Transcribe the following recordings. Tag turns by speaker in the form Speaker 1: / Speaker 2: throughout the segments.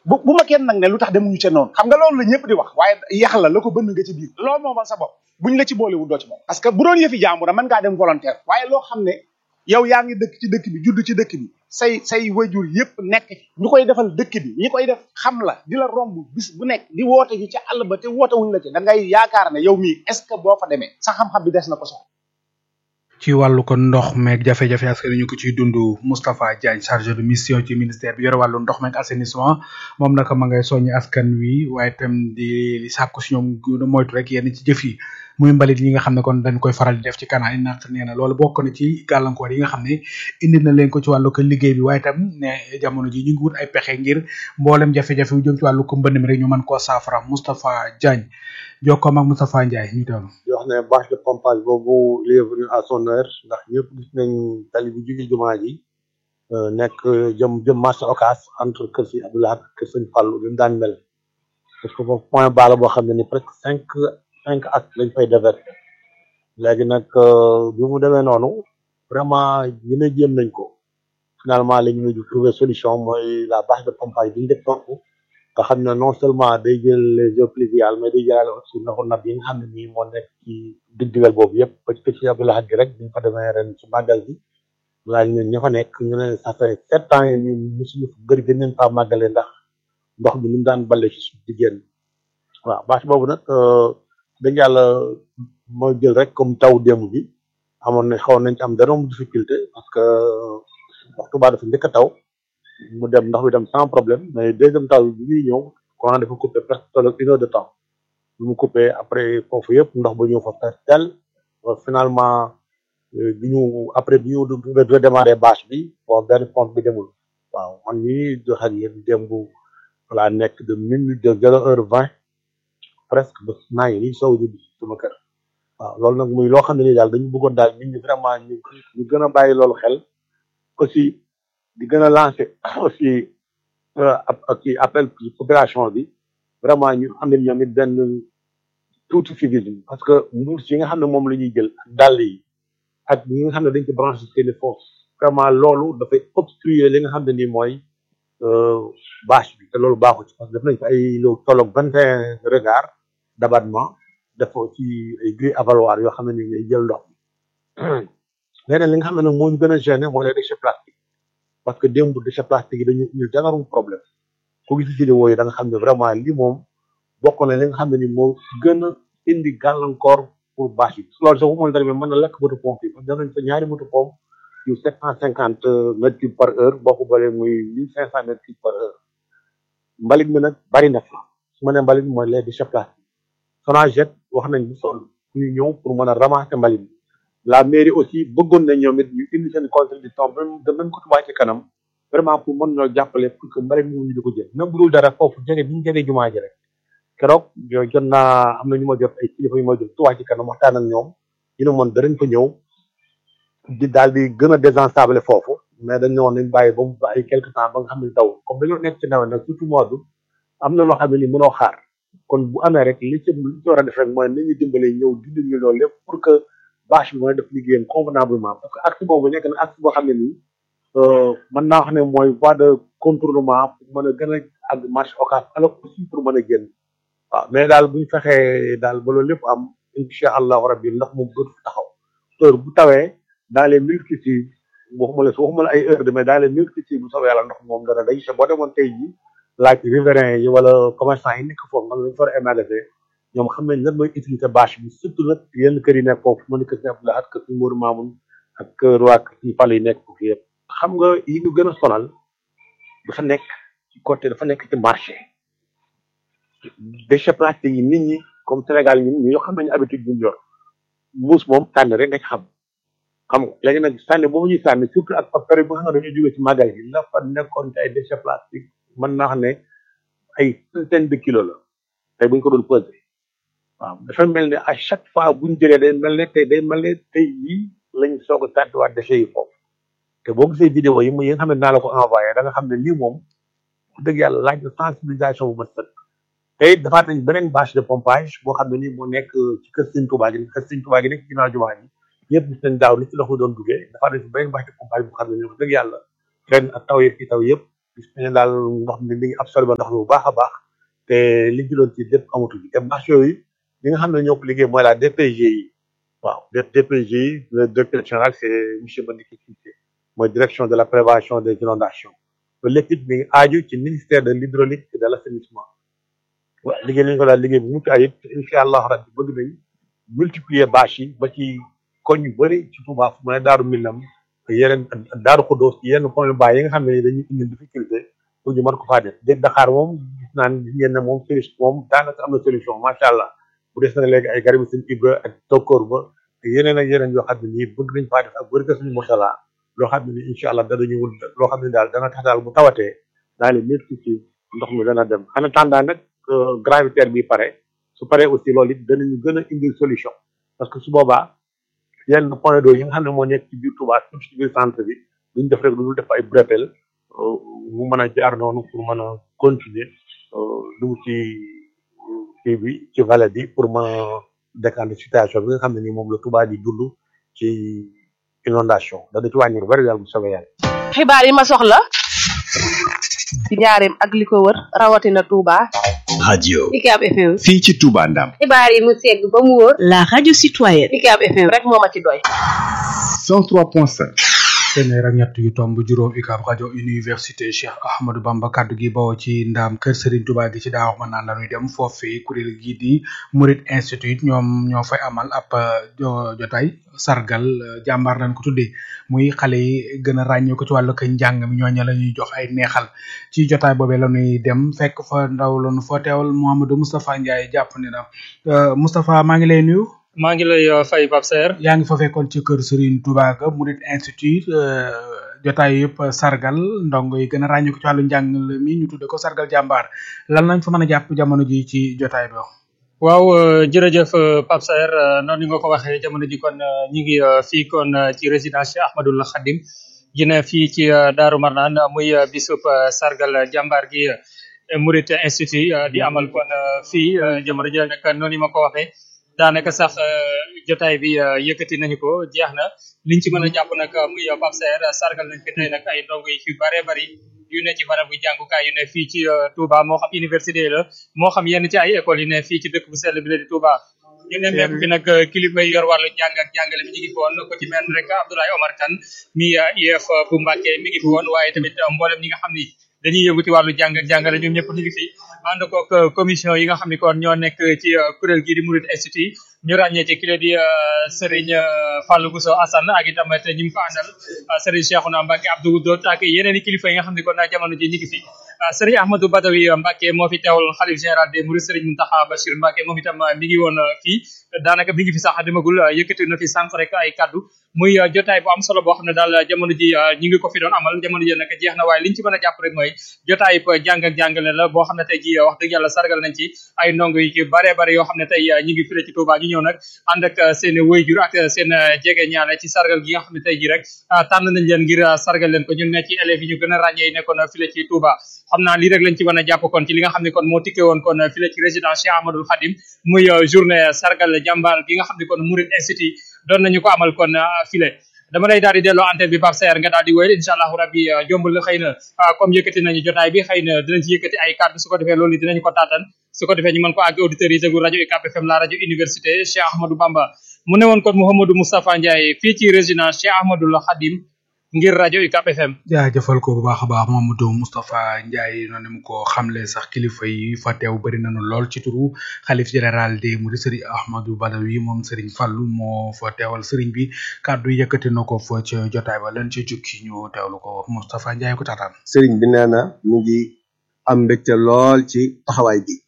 Speaker 1: bu bu ma kenn nag ne lu tax demuñu ca noonu xam nga loolu la ñëpp di wax waaye yax la la ko bënn nga ci biir loolu moomal sa bopp buñ la ci boolewul doo ci moom parce que bu doon yëfi jàmbur mën ngaa dem volontaire waaye loo xam ne yow yaa ngi dëkk ci dëkk bi judd ci dëkk bi say say wajur yëpp nekk ci ñu koy defal dëkk bi ñi koy def xam la di la romb bis bu nekk di woote ji ca àll ba te woote wuñ la ci da ngay yaakaar ne yow mii est ce que boo fa demee sa xam-xam bi des na ko soxla
Speaker 2: ci wàllu ko ndox meeg jafe-jafe askan ñu ko ciy dund Moustapha Diagne chargé de mission ci ministère bi yore wàllu ndox meeg assainissement moom naka ma ngay soññi askan wi waaye itam di di sàkku si ñoom gën a moytu rek yenn ci jëf yi muy mbalit yi nga xam ne kon dañ koy faral di def ci canal yi ndax nee na loolu bokk na ci gàllankoor yi nga xam ne indi na leen ko ci wàllu ko liggéey bi waaye itam ne jamono ji ñu ngi wut ay pexe ngir mboolem jafe-jafe yu jëm ci wàllu ko mbënd mi rek ñu mën koo saafara Moustapha Diagne jokkoom ak Moustapha Ndiaye ñu teewlu
Speaker 3: di wax ne bâche de pompage boobu il est venu à son heure ndax ñëpp gis nañ tali bi jóge jumaa ji nekk jëm jëm marché Ocass entre kër si Abdoulaye ak kër sëñ Fallou bi mu daan mel parce que foofu point bala boo xam ne ni presque cinq cinq at lañ fay déverser léegi nag bi mu demee noonu vraiment ñu ne jéem nañ ko finalement la ñu mujj trouver solution mooy la bâche de pompage bi ñu def foofu nga xam ne non seulement day jël les eaux pluviales mais day jëlaale aussi ndoxu nab yi nga xam ne nii moo nekk ci digdigal boobu yëpp ba ci kër si Abdoulaye gi rek bi ñu fa demee ren ci màggal bi laaj ñun ña fa nekk ñu ne ça fait sept ans yi ñu musuñu fa bëri gën leen faa màggale ndax ndox bi ni mu daan balle ci suuf di génn waaw bâche boobu nag dëgg yàlla mooy jël rek comme taw démb bi amoon na xawoon nañ ci am dara difficulté parce que wax Tuubaa dafa njëkk a taw mu dem ndox bi dem sans problème mais deuxième taw bi muy ñëw courant dafa coupé presque tolloog une heure de temps bi mu coupé après foofu yëpp ndox ba ñëw fa presque tel finalement bi ñu après bi ñu redémarré bâche bi bon benn pompe bi demul waaw man ñii dox ak yéen démb laa nekk de minute de zéro heure vingt presque ba naa ngi nii sow ji bi sama kër waaw loolu nag muy loo xam ne nii daal dañu bëggoon daal nit ñi vraiment ñu ñu gën a bàyyi loolu xel aussi di gën a lancer aussi ak ci appel population bi vraiment ñu am nañ ñoom it benn tuuti civisme parce que mbuus yi nga xam ne moom la ñuy jël ak dàll yi ak ñi nga xam ne dañ ci branché seeni force vraiment loolu dafay obstruer li nga xam ne nii mooy bâche bi te loolu baaxu ci parce que def nañ ko ay lu tolloog vingt et un regard d'abattement def ci ay grilles avaloirs yoo xam ne ni ngay jël ndox mi leneen li nga xam ne nag moo ñu gën a gêné mooy les déchets plastiques parce que démb déchets plastiques yi dañu ñu danarum problème ku gis vidéo yi da nga xam ne vraiment lii moom bokk na li nga xam ne ni moo gën a indi gàllankoor pour bâche yi loolu sax bu mën dara mën na lekk moto pompe yi parce que danañ fa ñaari moto pompe yu sept cent cinquante mètres cubes par heure boo ko boolee muy mille cinq cent mètres cubes par heure mbalit mi nag bari na fa su ma nee mbalit mi mooy les déchets plastiques Sonaged wax nañ bu sol ñu ñëw pour mën a ramasser mbalit mi la mairie aussi bëggoon na ñoom it ñu indi seen contribution même de même ko Touba ci kanam vraiment pour mën ñoo jàppale pour que mbalit mi ñu di ko jël même bu dul dara foofu jege bi ñu jege jumaa ji rek keroog yooyu jot naa am na ñu ma jot ay kilifa yu ma jot Touba ci kanam waxtaan ak ñoom ñu ne moon danañ fa ñëw di daal di gën a désensabler foofu mais dañ ne woon nañ bàyyi ba mu ba ay quelque temps ba nga xam ne taw comme dañoo nekk ci nawet nag surtout mois d'août am na loo xam ne ni mënoo xaar kon bu amee rek li ci li ci war a def rek mooy nañu dimbale ñëw dindi ñu loolu lépp pour que bâche bi mën a def liggéeyam convenablement parce que acte boobu nekk na acte boo xam ne nii mën naa wax ne mooy voie de contournement pour mën a gën a àgg marché Ocass alors aussi pour mën a génn waaw mais daal bu ñu fexee daal ba loolu lépp am incha allahu rabbi ndax moom dootu fi taxaw heure bu tawee dans les multitudes waxuma la waxuma la ay heure de mais dans les multitudes bu soobee yàlla ndox moom dana day te boo demoon tey jii laaj riverains yi wala commerçant yi nekk foofu nga lañ fa war a émagasin ñoom xam nañ lan mooy utilité bâche bi surtout nag yenn kër yi nekk foofu mën kër si Abdoulaye ak kër si Mourou Mamoun ak kër waa kër si Fall yi nekk foofu yëpp xam nga yi ñu gën a sonal dafa nekk ci côté dafa nekk ci marché déchets plastiques yi nit ñi comme Sénégal ñun ñoo xam nañu habitude bu ñu yor mbuus moom tànn rek nga ci xam xam nga léegi nag sànni boobu ñuy sànni surtout ak période bi nga xam ne dañuy jógee ci magasin yi la fa nekkoon ci ay déchets plastiques mën naa xam ne ay centaine de kilos la tey bu ñu ko doon pesé waaw dafa mel ne à chaque fois bu ñu jëlee day mel ne tey day mel ne tey yii lañ soog a tàntuwaat déchets yi foofu te boo gisee vidéo yi mu yi nga xam ne naa la ko envoyé da nga xam ne lii moom wax dëgg yàlla laaj na sensibilisation bu mat sëkk te it dafaat nañ beneen bâche de pompage boo xam ne nii moo nekk ci kër Sëñ Tuubaa gi kër Sëñ Tuubaa gi nekk ci ginnaaw jumaa ji ñëpp gis nañ daaw ni ci loxo doon duggee dafaat nañ ci beneen bâche de pompage boo xam ne nii wax dëgg yàlla ren ak taw yi fi taw yëpp gis nañu daal ndox mi mi ngi absorbé ndox mi bu baax a baax te li ñu doon ci lépp amatu bi te bâche yooyu li nga xam ne ñoo ko liggéey mooy la DPG yi waaw DPG yi le directeur général c'est monsieur Madické Cissé mooy direction de la prévention des inondations loolu lépp it mi ngi aaju ci ministère de l'hydraulique et de l'assainissement waaw liggéey nañu ko daal liggéey bu mucc ayib incha allah rabbi bëgg nañ multiplier bâche yi ba ci koñ yu bëri ci Touba fu mu ne Daaru Minam yeneen Daaru Xudoos ci yenn point bas yi nga xam ne dañuy indi difficulté pour ñu mën ko faa def dégg Dakar moom gis naa ne gis ngeen ne moom solution moom daanaka am na solution macha allah bu des na léegi ay garabu seen Ibra ak tokkoor ba ak yeneen ak yeneen yoo xam ne nii bëgg nañ faa def ak bëri ka suñu mosala loo xam ne ni incha allah danañu wul loo xam ne daal dana tax daal bu tawatee daal di métti ci ndox mi dana dem en attendant nag gravitaire bi pare su paree aussi loolu it danañu gën a indil solution parce que su boobaa yenn point d'eau yi nga xam ne moo nekk ci biir Touba surtout ci biir centre bi duñ def rek lu def ay brepel mu mën a jaar noonu pour mën a continuer dugg ci kii bi ci vallée bi pour mën a décanter situation bi nga xam ne ni moom la Touba di dund ci inondation dana ci wàññi lu bari daal bu soobee yàlla.
Speaker 4: xibaar yi ma soxla ci njaareem ak li ko wër rawatina Touba.
Speaker 5: radio
Speaker 6: UCAB FM.
Speaker 5: fii ci Touba Ndam
Speaker 6: xibaar yi mu segg ba mu wóor.
Speaker 7: La radio citoyenne.
Speaker 6: UCAB FM
Speaker 4: rek moo ma ci doy.
Speaker 5: 103.5
Speaker 2: téeméer ak ñett yu tomb juróom UCAB rajo université Cheikh Ahmadou Bamba kaddu gi bawoo ci ndaam kër Serigne Touba gi ci daaw mën naan la ñuy dem foofee kuréel gii di Murid Institute ñoom ñoo fay amal ab jotaay sargal jàmbaar lañ ko tuddee muy xale yi gën a ràññee ko ci wàllu ko njàng mi ñooñu la ñuy jox ay neexal ci jotaay boobee la ñuy dem fekk fa ndaw la ñu fa teewal Mouhamadou Moustapha Ndiaye jàpp ne na Moustapha maa ngi lay nuyu.
Speaker 8: maa ngi lay fay Pape Serre
Speaker 2: yaa ngi fa fekkoon ci kër Serigne Touba ga Murid Institute jotaay yëpp sargal ndongo yi gën a ràññee ko ci wàllu njàng mi ñu tudde ko sargal jàmbaar lan lañ fa mën a jàpp jamono ji ci jotaay bi
Speaker 8: waaw jërëjëf Pape Serre noonu nga ko waxee jamono ji kon ñi ngi fii kon ci résidence Cheikh Ahmadoul Khadim gi ne fii ci Daaru Marnaan muy bisub sargal jàmbaar gi Murid Institute di amal kon fii jamono ji nag noonu ma ko waxee daanaka sax jotaay bi yëkkati nañu ko jeex na liñ ci mën a jàpp nag muy Pape Serre sargal nañ fi tey nag ay ndongo yi fi bare bari yu ne ci barabu jàngukaay yu ne fii ci Touba moo xam université la moo xam yenn ci ay école yu ne fii ci dëkk bu sell bi la di Touba ñu ne nekk fi nag kilifa yi yor wàllu jàng ak jàngale mi ñu ngi fi woon ko ci mel rek Abdoulaye Omar Kane mi IEF bu Mbàkke mi ngi fi woon waaye tamit mboolem ñi nga xam ni dañuy yëngu ci wàllu jàng ak jàngale ñoom ñëpp ñu ngi fi ànd koog commission yi nga xam ni kon ñoo nekk ci kuréel gii di Murid Institute ñu ràññee ci kile di Serigne Fallou Bousso Assane ak itam te ñi mu ko àndal Serigne Cheikhouna Mbacke Abdou Dot ak yeneen i kilifa yi nga xam ne kon jamono ji ñu ngi fi Serigne Ahmadou Badawi Mbacke moo fi teewal xalif général des Mourides Serigne Mountakha Bachir Mbacke moom itam mi ngi woon fii daanaka mi ngi fi sax demagul yëkkati na fi sànq rek ay kaddu muy jotaay bu am solo boo xam ne daal jamono ji ñi ngi ko fi doon amal jamono ji nag jeex na waaye liñ ci mën a jàpp rek mooy jotaay jàng ak jàngale la boo xam ne tey ji wax dëgg yàlla sargal nañ ci ay ndongo yi ci bare bare yoo xam ne tey ñi ngi file ci Touba ñu ñëw nag ànd ak seen wayjur ak seen jege ñaane ci sargal gi nga xam ne tey ji rek tànn nañ leen ngir sargal leen ko ñun ne ci élèves yi ñu gën a ràññee nekkoon file ci Touba xam naa lii rek lañ ci mën a jàpp kon ci li nga xam ne kon moo tikkee woon kon file ci résidence Cheikh Ahmadoul Khadim muy journée sargal jàmbaar gi nga xam ne kon Murid Institute doon nañu ko amal kon file dama lay daal di delloo antenne bi Pape Serre nga daal di wéyal incha allahu rabbi jombul la xëy na comme yëkkati nañu jotaay bi xëy na dinañ ci yëkkati ay kàddu su ko defee loolu dinañ ko taatan su ko defee ñu mën ko àgg auditeurs yi déglu rajo UCAB FM la rajo université Cheikh Ahmadou Bamba mu ne woon kon Mouhamadou Moustapha Ndiaye fii ci résidence Cheikh Ahmadoul Khadim ngir rajo UCAB FM
Speaker 2: jaajëfal ko bu baax a baax Mamadou Moustapha Ndiaye noonu mu ko xamle sax kilifa yi fa teew bëri nañu lool ci turu xalif général des Mourides Serigne Ahmadou Badawi moom Serigne Fallou moo fa teewal Serigne bi kàddu yëkkati na ko fa ca jotaay ba lan ci jukki ñu teewlu ko Moustapha Ndiaye ko taataan.
Speaker 9: Serigne bi nee na mu ngi am mbégte lool ci taxawaay bi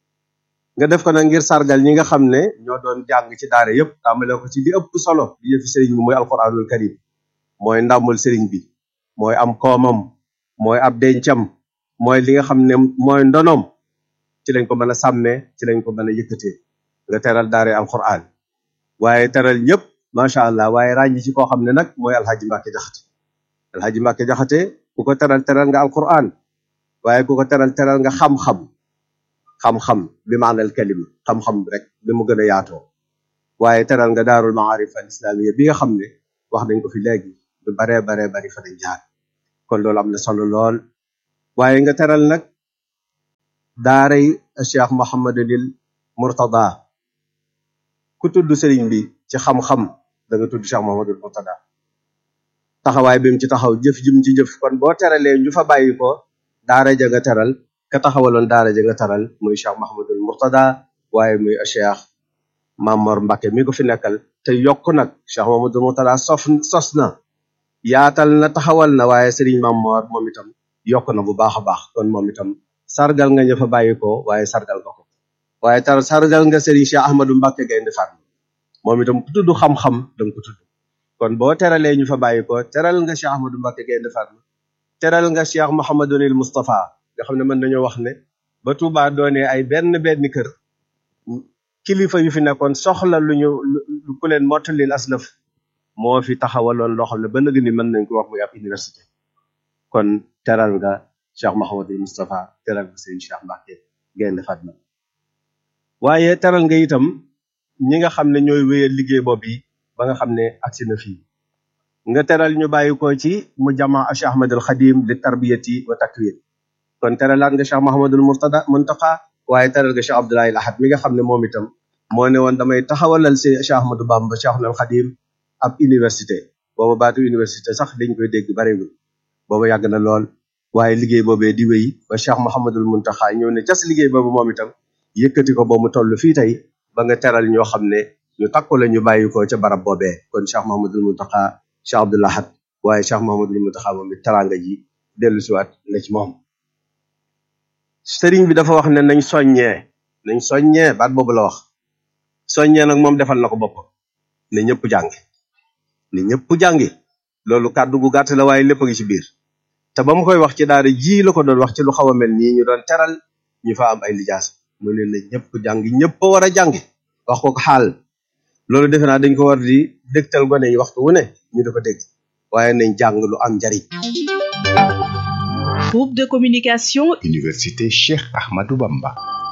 Speaker 9: nga def ko nag ngir sargal ñi nga xam ne ñoo doon jàng ci daara yëpp tàmbale ko ci li ëpp solo di yëfi Serigne bi mooy alquranul karim mooy ndàmbul sëriñ bi mooy am koomam mooy ab dencam mooy li nga xam ne mooy ndonoom ci lañ ko mën a sàmmee ci lañ ko mën a yëkkatee nga teral daare alquran waaye teral ñëpp macha allah waaye ràññi ci koo xam ne nag mooy alhaji Mbàkke jaxate alhaji Mbàkke jaxate ku ko teral teral nga alquran waaye ku ko teral teral nga xam-xam xam-xam bi maanal kalima xam-xam rek bi mu gën a yaatoo waaye teral nga daarul maarif al islamiyya bi nga xam ne wax nañ ko fi léegi lu baree baree bari fa dañ jaar kon loolu am na solo lool waaye nga teral nag daaray cheikh mohamadulil murtada ku tudd sëriñ bi ci xam-xam da nga tudd cheikh mohamadul murtada taxawaay bi mu ci taxaw jëf jim ci jëf kon boo teralee ñu fa bàyyi ko daara ja nga teral ka taxawaloon daara ja nga teral muy cheikh mohamadul murtada waaye muy cheikh mamor mbake mi ko fi nekkal te yokk nag cheikh mohamadul murtada sof sos na yaatal na taxawal na waaye sëriñ mamor moom itam yokk na bu baax a baax kon moom itam sargal nga ña fa bàyyi ko waaye sargal nga ko waaye tar sargal nga sëriñ cheikh ahmadou mbake gaynde fatma moom itam ku tudd xam-xam danga ko tudd kon boo teralee ñu fa bàyyi ko teral nga cheikh ahmadou mbake gaynde fatma teral nga cheikh mohamadunil moustapha nga xam ne mën nañoo wax ne ba Touba doonee ay benn benn kër kilifa yu fi nekkoon soxla lu ñu lu ku leen mottalil aslëf moo fi taxawaloon loo xam ne ba nëg ni mën nañ ko wax muy ab université kon teral nga cheikh mohamadul moustapha teral nga sëriñ cheikh mbake gaynde fatma waaye teral nga itam ñi nga xam ne ñooy wéyal liggéey boobu yi ba nga xam ne agsi na fii nga teral ñu bàyyi ko ci mu jama cheikh ahmadul xadim li tarbiyati wa takwin kon teralaat nga cheikh mahamadul murtada muntaqa waaye teral nga cheikh abdoulaye ahad mi nga xam ne moom itam moo ne woon damay taxawalal si cheikh ahmadou bamba cheikh al xadim ab université booba baatu université sax dañ koy dégg bareegul booba yàgg na lool waaye liggéey boobee di wéy ba cheikh mahamadul muntaqa ñëw ne cas liggéey boobu moom itam yëkkati ko ba mu toll fii tey ba nga teral ñoo xam ne ñu takku la ñu bàyyi ko ca barab boobee kon cheikh mahamadul muntaqa cheikh abdul ahad waaye cheikh mahamadul muntaqa moom it taranga ji dellu siwaat na ci moom sëriñ bi dafa wax ne nañ soññee nañ soññee baat boobu la wax soññee nag moom defal na ko boppam ne ñëpp jàngi ne ñëpp jàngi loolu kàddu gu gàtt la waaye lépp a ngi ci biir te ba mu koy wax ci daara ji la ko doon wax ci lu xaw a mel nii ñu doon teral ñu fa am ay lijaas mu ne na ñëpp jàngi ñëpp a war a jàngi wax ko ko xaal loolu defe naa dañ ko war di dégtal gone yi waxtu wu ne ñu di ko dégg waaye nañ jàng lu am njariñ
Speaker 7: Groupe de communication
Speaker 5: Université Cheikh Ahmadou Bamba.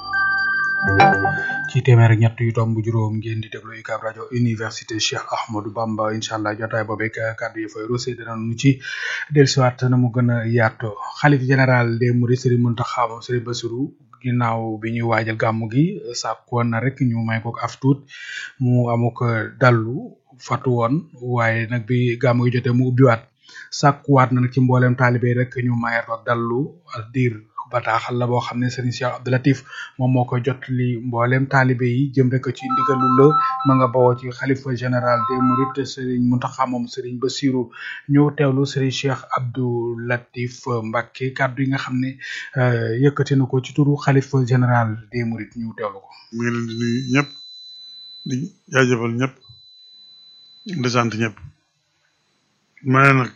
Speaker 2: ci téeméer ak ñett yu tomb juróom ngeen di déglu UCAB rajo université Cheikh Ahmadou Bamba incha allah jotaay boobu ak kàddu yi fay rosé dinañu ci dellusiwaat na mu gën a yaatoo xalif général des Mourides Serigne Mountakha moom Serigne Bassirou ginnaaw bi ñuy waajal gàmmu gi sàkk woon na rek ñu may ko af tuut mu amuk dallu fatu woon waaye nag bi gàmmu gi jotee mu ubbiwaat sàkkuwaat na nag ci mboolem taalibe rek ñu mayaat ko dallu ak diir bataaxal la boo xam ne Serigne Cheikh Abdou Latif moom moo koy jot li mboolem taalibe yi jëm rek ci ndigalu la ma nga bawoo ci xalifa général des Mourides Serigne Mountakha moom Serigne Bassirou ñu teewlu Serigne Cheikh Abdou Latif Mbacké kàddu yi nga xam ne yëkkati na ko ci turu xalifa général des Mourides ñu teewlu ko.
Speaker 10: mu ngi leen di nuyu ñëpp di jaajëfal ñëpp di sant ñëpp ma ne nag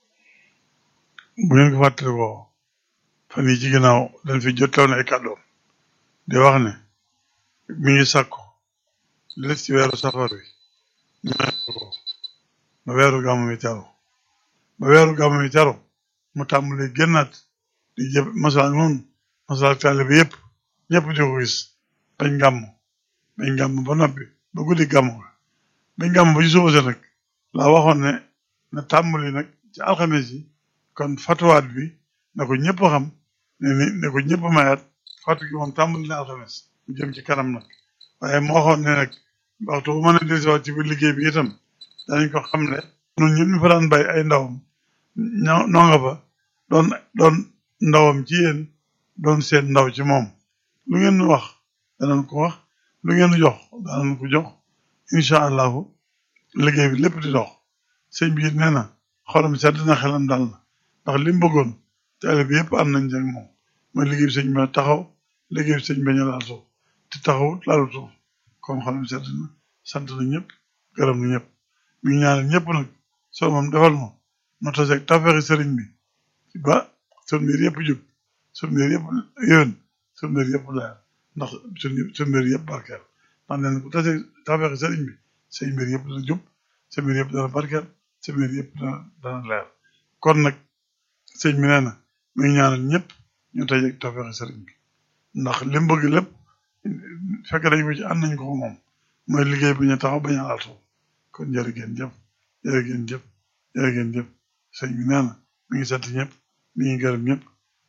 Speaker 10: bu ngeen ko fàttalikoo fan yii ci ginnaaw dañ fi jotoon ay kàddoom di wax ne mi ngi sàkku li des ci weeru safar wi ñu ko ba weeru gàmmu mi teru ba weeru gàmmu mi teru mu tàmbali génnaat di jëf masala noonu masala taale bi yëpp ñëpp di ko gis bañ gàmm bañ gàmm ba noppi ba guddi gàmm ga bañ gàmm ba ci suba sa nag laa waxoon ne na tàmbali nag ci alxames yi kon fatuwaat bi na ko ñëpp xam ne ni ne ko ñëpp mayaat fatu gi moom tàmbali na alxames mu jëm ci kanam nag waaye moo waxoon ne nag waxtu bu mën a dellusiwaat ci biir liggéey bi itam danañ ko xam ne ñun ñëpp ñu fa daan bay ay ndawam ñoo noo nga fa doon doon ndawam ci yéen doon seen ndaw ci moom lu ngeen nu wax danañ ko wax lu ngeen nu jox danañ ko jox incha allahu liggéey bi lépp di dox sëñ bi it nee na xolam sedd na xelam dal na ndax li mu bëggoon taale bi yëpp am nañ jàng moom mooy liggéey bi sëñ bi taxaw liggéey bi sëñ bi ñu laal suuf te taxawut laalu suuf comme xolam sedd na sant na ñëpp gërëm na ñëpp mi ngi ñaanal ñëpp nag soo moom defal ma ma taseeg tafeexi sëriñ bi ba sun mbir yëpp jub sun mbir yëpp yéwén sun mbir yëpp leer ndax sun sun mbir yëpp barkeel ndax nee na ku taseeg tafeexi sëriñ bi say mbir yëpp dana jub sa mbir yëpp dana barkeel sa mbir yëpp dana dana leer kon nag sëñ bi nee na mi ngi ñaanal ñëpp ñu taseeg tafeexi sëriñ bi ndax li mu bëgg lépp fekk dañ ko ci ànd nañ ko ko moom mooy liggéey bi ñu taxaw bañ a laal suuf kon jërë ngeen jëf jërë ngeen jëf jërë ngeen jëf sëñ bi nee na mi ngi sant ñëpp mi ngi gërëm ñëpp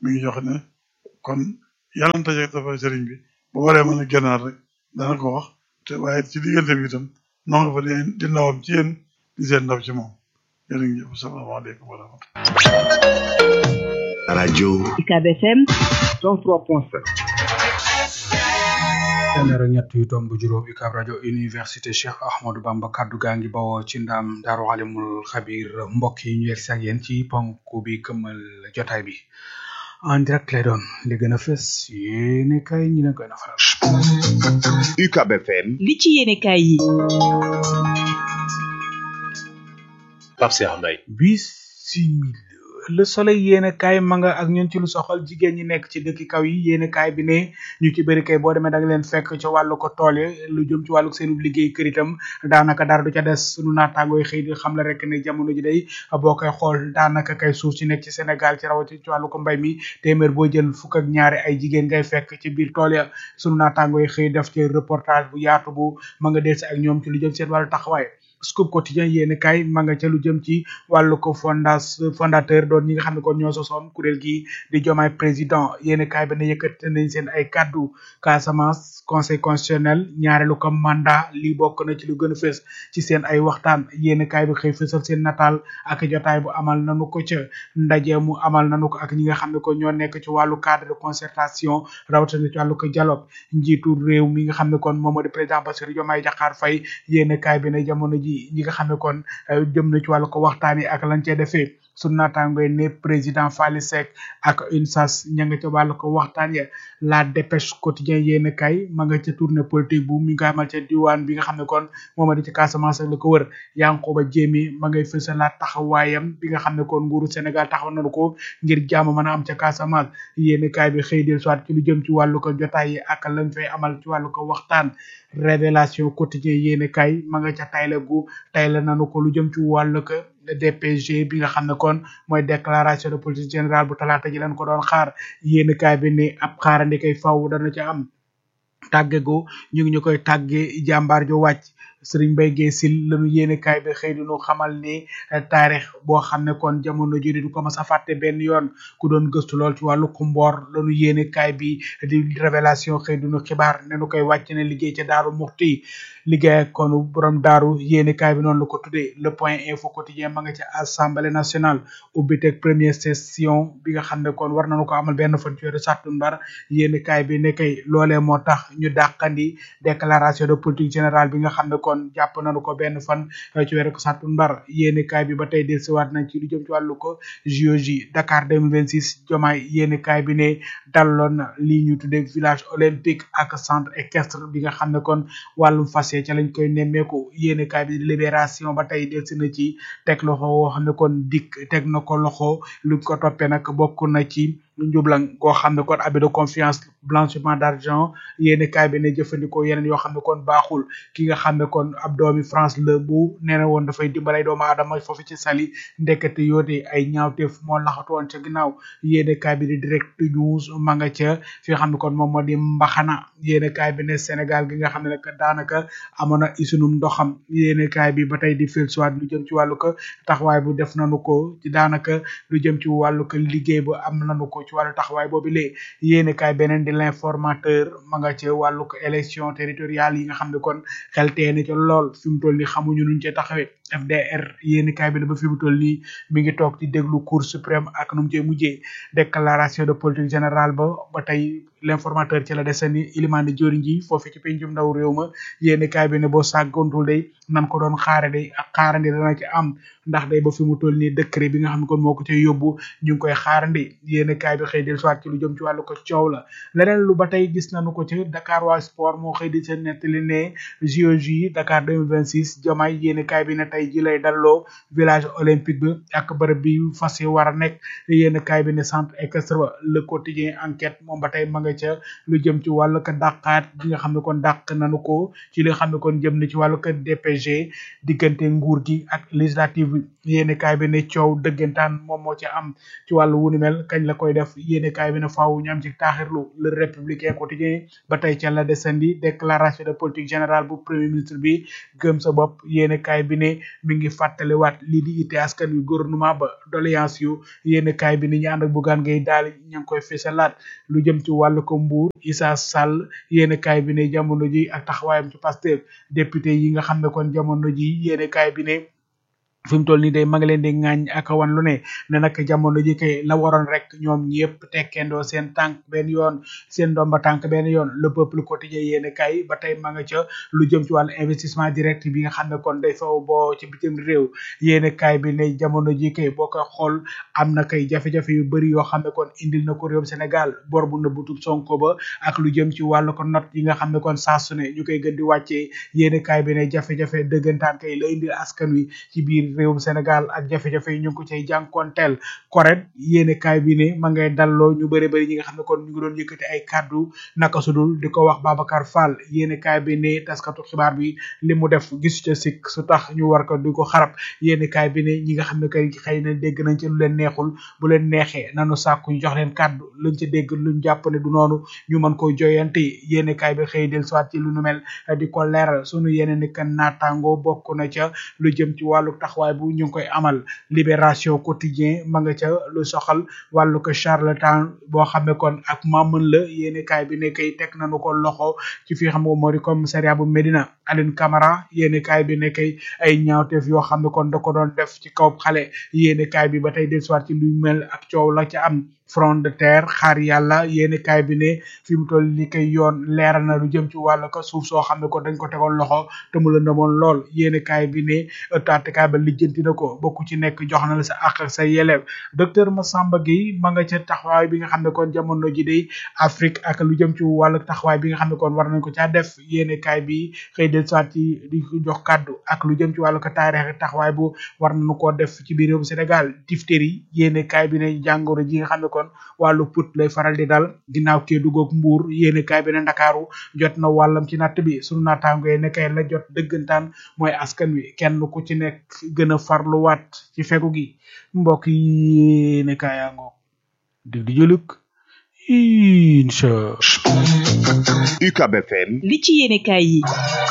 Speaker 10: mi ngi jox ne kon yàlla na taje dafa sëriñ bi bu waree mën a génnaat rek dana ko wax te waaye ci diggante bi itam noo nga fa di di ndawam ci yéen di seen ndaw ci moom jërë ngeen jëf salaamaaleykum wa rahmatulah.
Speaker 5: rajo
Speaker 7: UCAB FM
Speaker 5: 103.7
Speaker 2: téeméer ak ñett yu tomb juróom UCAB rajo université Cheikh Ahmadou Bamba kaddu gaa ngi bawoo ci ndam daaru alimul xabir mbokk yi ñu yegg si ak yéen ci ponk bi këmmal jotaay bi en direct lay doon li gën a fës yéene kay ñi leen koy nafaral
Speaker 5: UCAB FM
Speaker 7: li ci yéene kaay yi
Speaker 11: Pape Cheikh Mbaye
Speaker 2: bisimil le soleil yéene kaay ma nga ak ñun ci lu soxal jigéen ñi nekk ci dëkki kaw yi yéene kaay bi ne ñu ci bëri kay boo demee da nga leen fekk ci wàllu ko tool yi lu jëm ci wàllu seenu liggéey kër itam daanaka dara du ca des sunu naataangoo yi xëy di xam la rek ne jamono ji day boo koy xool daanaka kay suuf si nekk ci Sénégal ci rawati ci wàllu ko mbay mi téeméer boo jël fukk ak ñaari ay jigéen ngay fekk ci biir tool ya sunu naataangoo yi xëy def ci reportage bu yaatu bu ma nga del si ak ñoom ci lu jëm seen wàllu taxawaay scoop quotidien yéeni kay ma nga ca lu jëm ci wàllu ko fondas fondateur doon ñi nga xam ne kon ñoo sosoon kuréel gi di jomaay président yéeni kay ba ne yëkkati nañ seen ay kaddu Casamance conseil constitutionnel ñaareelu ko mandat lii bokk na ci lu gën a fës ci seen ay waxtaan yéeni kay bi xëy fësal seen nataal ak jotaay bu amal nanu ko ca ndaje mu amal nanu ko ak ñi nga xam ne ko ñoo nekk ci wàllu cadre de concertation rawatina ci wàllu ko dialogue njiitu réew mi nga xam ne kon moom moo di président Bassirou Diomaye Diakhar Faye yéeni kay bi ne jamono ji ñi nga xam ne kon jëm na ci wàllu ko waxtaan yi ak lañ cee defee sunu naataangoy ne président Fally Seck ak UNSAS ña nga ca wàllu ko waxtaan ya la dépêche quotidien yéen kay ma nga ca tournée politique bu mi nga amal ca diwaan bi nga xam ne kon moom a di ci Casamance ak la ko wër Yankoba Diémé ma ngay fësalaat taxawaayam bi nga xam ne kon nguuru Sénégal taxaw nañu ko ngir jàmm mën a am ca Casamance yéen kay bi xëy del soit ci lu jëm ci wàllu ko jotaay yi ak lañ fay amal ci wàllu ko waxtaan révélation quotidien yéen kay ma nga ca tayle gu tayle nanu ko lu jëm ci wàllu ko DPG bi nga xam ne kon mooy déclaration de politique générale bu talaata ji leen ko doon xaar yéen kaay bi ne ab xaarandi kay faw dana ca am tàggego ñu ngi ñu koy tàggee jàmbaar ju wàcc Serigne Mbaye Guèye Sil lañu yéene kaay bi xëy di ñu xamal ni taarix boo xam ne kon jamono jii du ko mas a fàtte benn yoon ku doon gëstu lool ci wàllu kumboor lañu yéene kaay bi di révélation xëy di ñu xibaar ne nu koy wàcc ne liggéey ca daaru muxti liggéey ak kon borom daaru yéene kaay bi noonu la ko tuddee le point info quotidien ma nga ca assemblée nationale ubbiteg première session bi nga xam ne kon war nañu ko amal benn fan ci weeru sàttumbar yéene kaay bi ne kay loolee moo tax ñu dàqandi déclaration de politique générale bi nga xam ne kon jàpp nañu ko benn fan ci weeru sàttumbar yéene kaay bi ba tey dellusiwaat nañ ci lu jëm ci wàllu ko JOJ Dakar 2026 jomaay yéene kaay bi ne dalloon na lii ñu tuddee village olympique ak centre équestre bi nga xam ne kon wàllum fas ca lañ koy nemmeeku yéene kaay bi libération ba tey delsi na ci teg loxo woo xam ne kon dikk teg na ko loxo luñ ko toppee nag bokk na ci njublang goo xam ne kon abus de confiance blanchiment d'argent yéene kaay bi ne jëfandikoo yeneen yoo xam ne kon baaxul ki nga xam ne kon ab doomi France la bu nee na woon dafay dimbalay doomu aadama foofu ci sali ndekete yoote ay ñaawteef moo laxatu woon ca ginnaaw yéene kaay bi di direct news ma nga ca fi nga xam ne kon moom moo di mbaxana yéene kaay bi ne Sénégal gi nga xam ne nag daanaka amoon na isunum ndoxam yéene kaay bi ba tey di fil soit lu jëm ci wàllu ko taxawaay bu def nanu ko ci daanaka lu jëm ci wàllu ko liggéey bu am nanu ko ci wàllu taxawaay boobu lee yéene kaay beneen di l'informateur ma nga ci wàllu ko élection territoriale yi nga xam ne kon xel teene ca lool fi mu toll ni xamuñu nuñ cee taxawee FDR yéeni kaay bi ne ba fi mu toll nii mi ngi toog ci déglu cour suprême ak nu mu cee mujjee déclaration de politique générale ba ba tey l'informateur ci la desani ilimaane joriñ ji foofu ci pencum ndaw réew ma yéeni kaay bi ne boo sàggantul day nan ko doon xaare day ak xaarandi dana ci am ndax day ba fi mu toll nii décret bi nga xam ne kon moo ko cay yóbbu ñu ngi koy xaarandi yéeni kaay bi xëy del soit ci lu jëm ci wàllu ko coow la leneen lu ba tey gis nañu ko ci Dakar waa sport moo xëy di seen nettali ne JOJ Dakar 2026 jamaay yéeni kaay bi ne tey ji lay dalloo village olympique bi ak bërëb bi fas yi war a nekk yéeni kaay bi ne centre équestre ba le quotidien enquête moom ba tey ma nga ca lu jëm ci wàllu ko dàqaat bi nga xam ne kon dàq nañu ko ci li nga xam ne kon jëm na ci wàllu ko DPG diggante nguur gi ak législative bi yéeni kaay bi ne coow dëggantaan moom moo ci am ci wàllu wunu mel kañ la koy def yéeni kaay bi ne faaw ñu am ci taaxirlu le républicain quotidien ba tey ca la desandi déclaration de politique générale bu premier ministre bi gëm sa bopp yéeni kaay bi ne mi ngi fàttaliwaat lii di ite askan wi gouvernement ba doléance yu yéen kaay bi ni ñu ànd ak bugaan ngay daal ña ngi koy fesalaat lu jëm ci wàllu ko mbuur Issa Sall yéen kaay bi ne jamono ji ak taxawaayam ci Pastef député yi nga xam ne kon jamono ji yéen kaay bi ne fi mu toll nii day ma ngi leen di ŋaañ ak wan lu ne ne nag jamono ji kay la waroon rek ñoom ñëpp tekkendoo seen tànk benn yoon seen ndomba tànk benn yoon le peuple quotidien yéen kay ba tey ma nga ca lu jëm ci wàllu investissement direct bi nga xam ne kon day faw boo ci bitim réew yéen kay bi ne jamono ji kay boo koy xool am na kay jafe-jafe yu bëri yoo xam ne kon indil na ko réewum Sénégal bor bu nëbbutu Sonko ba ak lu jëm ci wàllu ko not yi nga xam ne kon saa su ne ñu koy gën di wàccee yéen kay bi ne jafe-jafe dëggantaan kay la indil askan wi ci biir réewum Sénégal ak jafe-jafe yi ñu ngi ko cay jànkonteel correct yéene kaay bi ne ma ngay dalloo ñu bëri bëri ñi nga xam ne kon ñu ngi doon yëkkati ay kàddu naka sudul di ko wax Babacar Fall yéene kaay bi ne taskatu xibaar bi li mu def gis ca sikk su tax ñu war ko di ko xarab yéene kaay bi ne ñi nga xam ne kay xëy na dégg nañ ci lu leen neexul bu leen neexee nanu sàkku ñu jox leen kàddu luñ ci dégg luñ jàpp ne du noonu ñu mën koy joyante yéene kaay bi xëy del soit ci lu nu mel di ko leeral sunu yeneen ni kan naataango bokk na ca lu jëm ci wàllu taxawaay bu ñu ngi koy amal libération quotidien ma nga ca lu soxal wàllu ko charlatan boo xam ne kon ak maamën la yéeni kaay bi ne kay teg nañu ko loxo ci fi xam nga moo di commissariat bu Médina Aline Camara yéeni kaay bi ne kay ay ñaawteef yoo xam ne kon da ko doon def ci kaw xale yéeni kaay bi ba tey del soit ci luy mel ak coow la ca am front de terre xaar yàlla yéeni kaay bi ne fi mu toll li koy yoon leeral na lu jëm ci wàllu ko suuf soo xam ne ko dañ ko tegoon loxo te mu la ndamoon lool yéeni kaay bi ne taatikaay ba lijjanti na ko bokku ci nekk jox na la sa àq ak sa yelew docteur Massamba Gueye ma nga ca taxawaay bi nga xam ne kon jamono ji day Afrique ak lu jëm ci wàllu taxawaay bi nga xam ne kon war nañ ko caa def yéeni kaay bi xëy del soit ci di ko jox kàddu ak lu jëm ci wàllu ko taarix taxawaay bu war nañu koo def ci biir réewum Sénégal diphtérie yéeni kaay bi ne jàngoro ji nga xam ne kon wàllu put lay faral di dal ginnaaw kee duggoog mbuur yéeni kaay bi ne ndakaaru jot na wàllam ci natt bi sunu naataango yi ne kay la jot dëggantaan mooy askan wi kenn ku ci nekk gën a farluwaat ci fegu gi mbokk yi ne kaayaango dig di jëluk incha
Speaker 5: UCAB FM
Speaker 7: li ci yéene kaay yi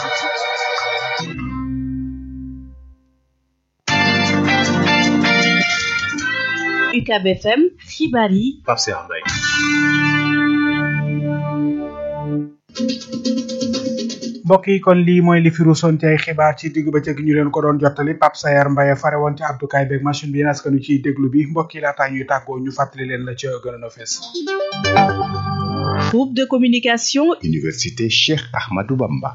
Speaker 7: UCAB FM xibaar yi
Speaker 11: Pape Cheikh Mbaye
Speaker 2: mbokk yi kon lii mooy li fi ruusoon ci ay xibaar ci digg bëccëg ñu leen ko doon jottali Pape Sayer Mbaye fare woon ci abdukaay beeg machine bi yéen askanu ciy déglu bi mbokk yi laataa ñuy tàggoo ñu fàttali leen la ca gën a fees
Speaker 7: groupe de communication
Speaker 5: Université Cheikh Ahmadou Bamba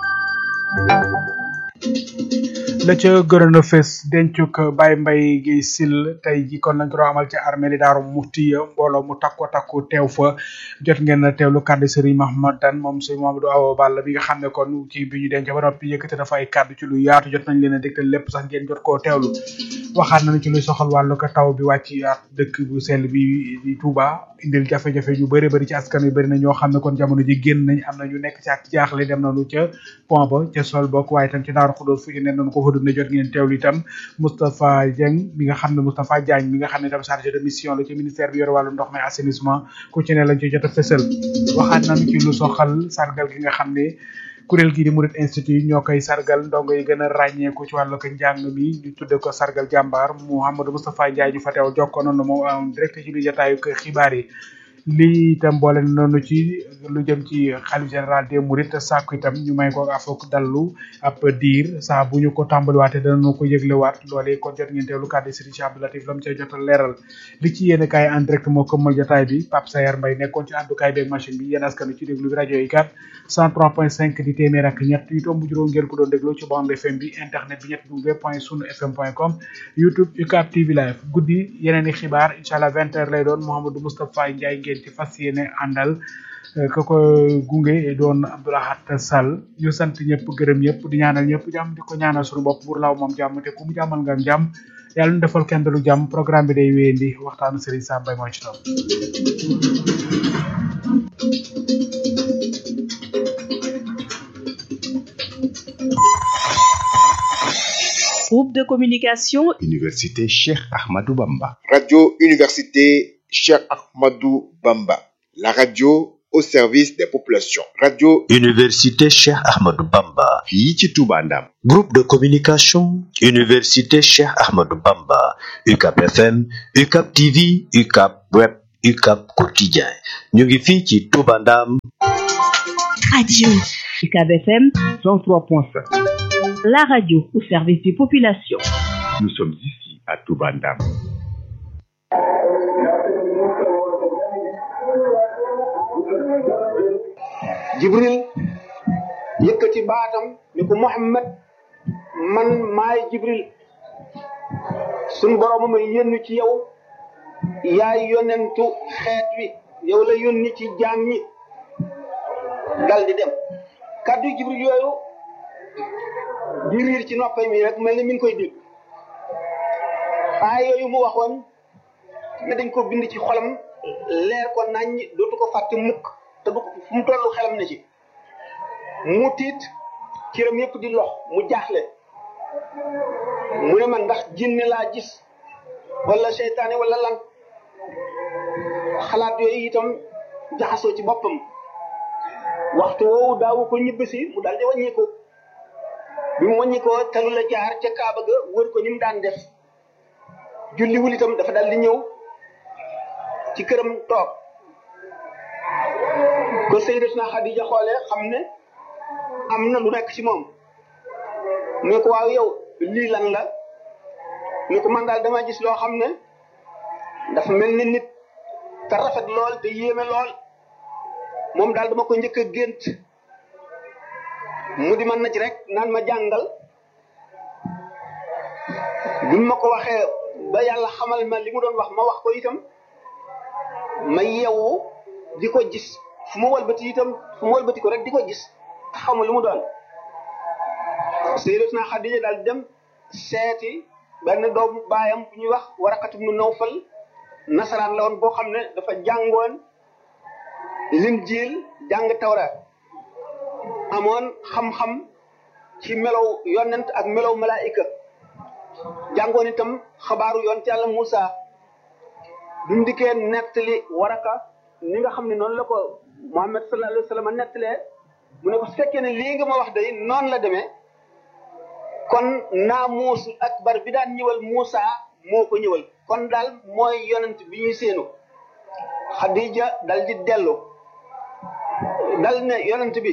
Speaker 2: la ca gënoon a fes dencuk Baye Mbaye gi sil tey ji kon nañ ko doon amal ci armée li daaru mufti mbooloo mu takko takku teew fa jot ngeen a teewlu kàddu Serigne Mahmadan moom Serigne Mamadou Awa Balla bi nga xam ne kon ci bi ñu denc ba noppi yëkkati dafa ay kàddu ci lu yaatu jot nañ leen a dégtal lépp sax ngeen jot koo teewlu waxaat nañu ci luy soxal wàllu ko taw bi wàcc yaat dëkk bu sell bi di Touba indil jafe-jafe yu bëri bëri ci askan wi bëri na ñoo xam ne kon jamono ji génn nañ am na ñu nekk ci ak jaaxle dem nañu ca pont ba ca sol bokk waaye tam ci daaru xudóos fu ci ne nañu ko fa dund jot ngeen teewlu itam Moustapha Dieng mi nga xam ne Moustapha Diagne mi nga xam ne itam chargé de mission la ci ministère bi yore wàllu ndox mi assainissement ku ci ne lañ ci jot a fësal waxaat nañu ci lu soxal sargal gi nga xam ne kuréel gi di Murid Institute ñoo koy sargal ndongo yi gën a ràññeeku ci wàllu ko njàng mi ñu tudde ko sargal jàmbaar Mouhamadou Moustapha Ndiaye ñu fa teew jokkoo noonu moom en direct ci biir jotaayu xibaar yi lii itam boole noonu ci lu jëm ci xalif général des Mourides sàkku itam ñu may ko afook dallu ab diir saa bu ñu ko tàmbaliwaatee danañu ko yëglewaat loolee kon jot ngeen teewlu kàddu Serigne Cheikh Abdou Latif lam cay jot a leeral li ci yéen kaay en direct moo këmmal jotaay bi Pape Sayer Mbaye nekkoon ci àddukaay beeg machine bi yéen askan ci déglu bi rajo yi kat 103.5 di téeméer ak ñett yu tomb juróom ngeen ko doon déglu ci bande FM bi internet bi ñett w point sunu fm point com youtube UCAB TV live guddi yeneen i xibaar incha allah vingt heures lay doon Mouhamadou Moustapha Ndiaye ngeen ci fas yéene àndal ka ko gunge doon Abdoulahat Sall ñu sant ñëpp gërëm ñëpp di ñaanal ñëpp jàmm di ko ñaanal suñu bopp pour law moom jàmm te ku mu jàmmal nga jàmm yàlla ñu defal kenn lu jàmm programme bi day wéyandi waxtaanu Serigne Sam Mbaye mooy ci topp
Speaker 7: groupe de communication
Speaker 5: Université Cheikh Ahmadou Bamba
Speaker 12: Radio Université Cheikh Ahmadou Bamba. La radio
Speaker 5: au service des populations radio
Speaker 12: Université Cheikh Ahmadou Bamba.
Speaker 5: fii ci Touba Ndam
Speaker 12: Groupe de communication Université Cheikh Ahmadou Bamba. UCAP FM, UCAP TV, UCAP Web, UCAP Quotidien. ñu ngi fii ci Touba Ndam.
Speaker 7: Radio UCAB FM 103.5. La radio au service des populations.
Speaker 5: nous sommes ici à Touba Ndam
Speaker 13: jibril yëkkati baatam ni ko muhammad man maay jibril sun borom ma yónni ci yow yaay yonentu xeet wi yow la yónni ci jaam ñi dal di dem kàddu jibril yooyu di riir ci noppay mi rek mel ni mi ngi koy dégg aay yooyu mu waxoon ne dañ ko bind ci xolam leer ko naññ dootu ko fàtte mukk te du ko fu mu tollu xelam ne ci mu tiit cëram yépp di lox mu jaaxle mu ne man ndax jinne laa gis wala seytaane wala lan xalaat yooyu itam jaxasoo ci boppam waxtu woowu daawu ko ñibbisi mu daldi wàññi ko bi mu wàññi ko talu la jaar ca kaaba ga wër ko ni mu daan def julliwul itam dafa daldi ñëw ci këram toog ko Sayyidatuna Xadija xoolee xam ne am na lu nekk ci moom mu ne ko waaw yow lii lan la mu ne ko man daal dama gis loo xam ne dafa mel ni nit te rafet lool te yéeme lool moom daal dama ko njëkk a gént mu di man na ci rek naan ma jàngal bi ma ko waxee ba yàlla xamal ma li mu doon wax ma wax ko itam ma yeewu di ko gis fu ma walbati itam fu ma walbati ko rek di ko gis xaw ma lu mu doon Sayyidatuna Xadija daal dem seeti benn doomu baayam bu ñuy wax Waraqatu ibnu Nawfal nasaraan la woon boo xam ne dafa jàngoon Linjiil jàng Tawraat amoon xam-xam ci melow yonent ak melow malaayika jàngoon itam xabaaru yonent yàlla Muusa bi mu dikkee nettali waraka ni nga xam ne noonu la ko Muhammad sallallahu alayhi wa sallam nettalee mu ne ko su fekkee ne lii nga ma wax day noonu la demee kon naamuusul akbar bi daan ñëwal Muusa moo ko ñëwal kon daal mooy yonent bi ñuy séenu Xadija dal di dellu dal ne yonent bi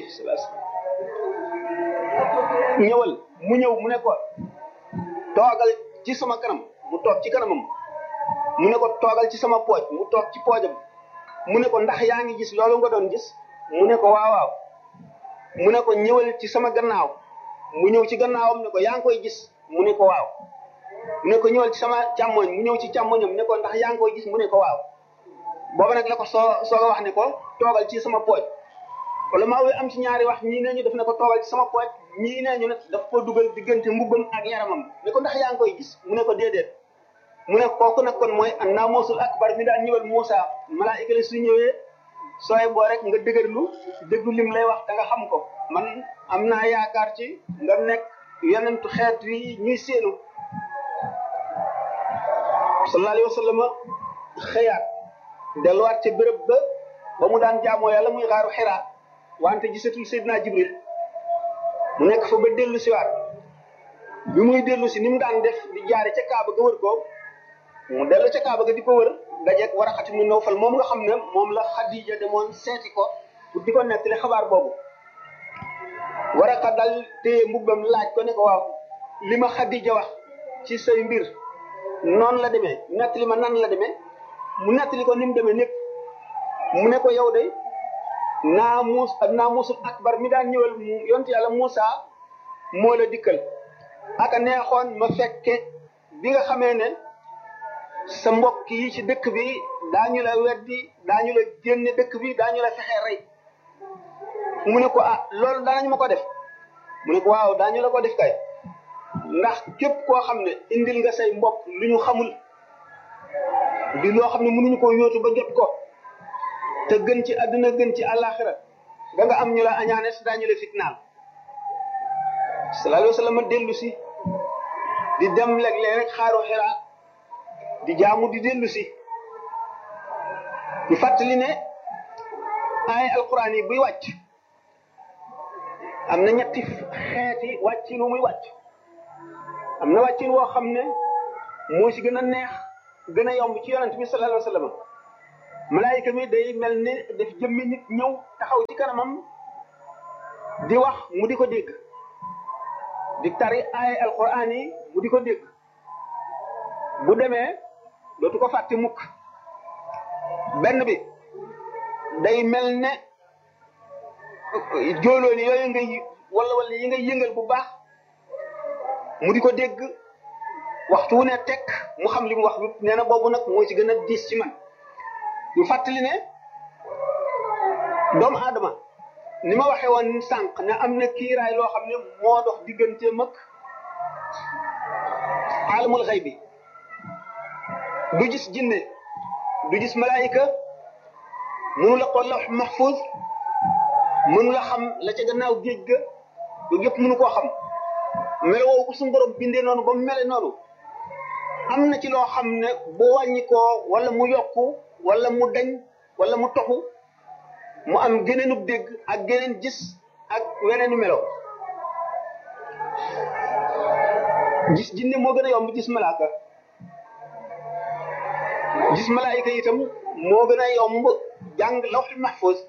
Speaker 13: ñëwal mu ñëw mu ne ko toogal ci sama kanam mu toog ci kanamam mu ne ko toogal ci sama pooj mu toog ci poojam mu ne ko ndax yaa ngi gis loolu nga doon gis mu ne ko waaw waaw mu ne ko ñëwal ci sama gannaaw mu ñëw ci gannaawam ne ko yaa ngi koy gis mu ne ko waaw mu ne ko ñëwal ci sama càmmoñ mu ñëw ci càmmoñam ne ko ndax yaa ngi koy gis mu ne ko waaw booba nag la ko soo soog a wax ne ko toogal ci sama pooj wala maa wi am ci ñaari wax ñii nee ñu def ne ko toogal ci sama pooj ñii nee ñu ne daf ko dugal diggante mbubbam ak yaramam ne ko ndax yaa ngi koy gis mu ne ko déedéet mu ne kooku nag kon mooy an naamusul akbar mi daan ñëwal Moussa malaayika la su ñëwee sooy boo rek nga dëgërlu déglu lim lay wax da nga xam ko man am naa yaakaar ci nga nekk yonentu xeet wi ñuy séenu sallallahu alayhi wa sallam xëyaat delluwaat ca béréb ba ba mu daan jaamoo yàlla muy xaaru xiraa wante gisatul Seydina Jibril mu nekk fa ba dellu siwaat bi muy dellu si ni mu daan def di jaare ca Kaaba ga wër ko mu dellu ca Kaaba ga di ko wër dajeeg Waraqat ibnu Nawfal moom nga xam ne moom la Xadija demoon seeti ko pour di ko nettali xabaar boobu Waraqa dal téye mbubbam laaj ko ne ko waaw li ma Xadija wax ci say mbir noonu la demee nettali ma nan la demee mu nettali ko ni mu demee népp mu ne ko yow de naamuus ak naamuusul akbar mi daan ñëwal yontu yàlla Moussa moo la dikkal aka neexoon ma fekke bi nga xamee ne sa mbokk yi ci dëkk bi daañu la weddi daañu la génne dëkk bi daañu la fexe rey mu ne ko ah loolu daanañu ma ko def mu ne ko waaw daañu la ko def kay ndax képp koo xam ne indil nga say mbokk lu ñu xamul di loo xam ne mënuñu ko yóotu ba jot ko te gën ci àdduna gën ci àllaaxira da nga am ñu la añaane si daañu la fitnaal sallallahu alayhi wa sallam dellu si di dem léeg-léeg rek xaaru xiraa di jaamu di dellu si ñu fàttali ne ay alquran yi buy wàcc am na ñetti xeeti wàccin wu muy wàcc am na wàccin woo xam ne moo ci gën a neex gën a yomb ci yonent bi sallallahu alayhi wa sallam malaayika mi day mel ni daf jëmmi nit ñëw taxaw ci kanamam di wax mu di ko dégg di tari ay alquran yi mu di ko dégg bu demee dootu ko fàtte mukk benn bi day mel ne jóolooni yooyu ngay wala wala yi ngay yëngal bu baax mu di ko dégg waxtu wu ne tekk mu xam li mu wax nee na boobu nag moo ci gën a diis ci man ñu fàttali ne doomu aadama ni ma waxee woon sànq ne am na kiiraay loo xam ne moo dox digganteem ak alamul xëy bi du gis jinne du gis malaayika mënu la ko lawx mahfuz mënu la xam la ca gannaaw géej ga yooyu yëpp mënu koo xam melo woowu ko suñu borom bindee noonu ba mu mele noonu am na ci loo xam ne bu wàññi koo wala mu yokku wala mu dañ wala mu toxu mu am geneenub dégg ak geneen gis ak weneenu melo gis jinne moo gën a yomb gis malaaka gis malaayika itam moo gën a yomb jàng lawxul mahfuz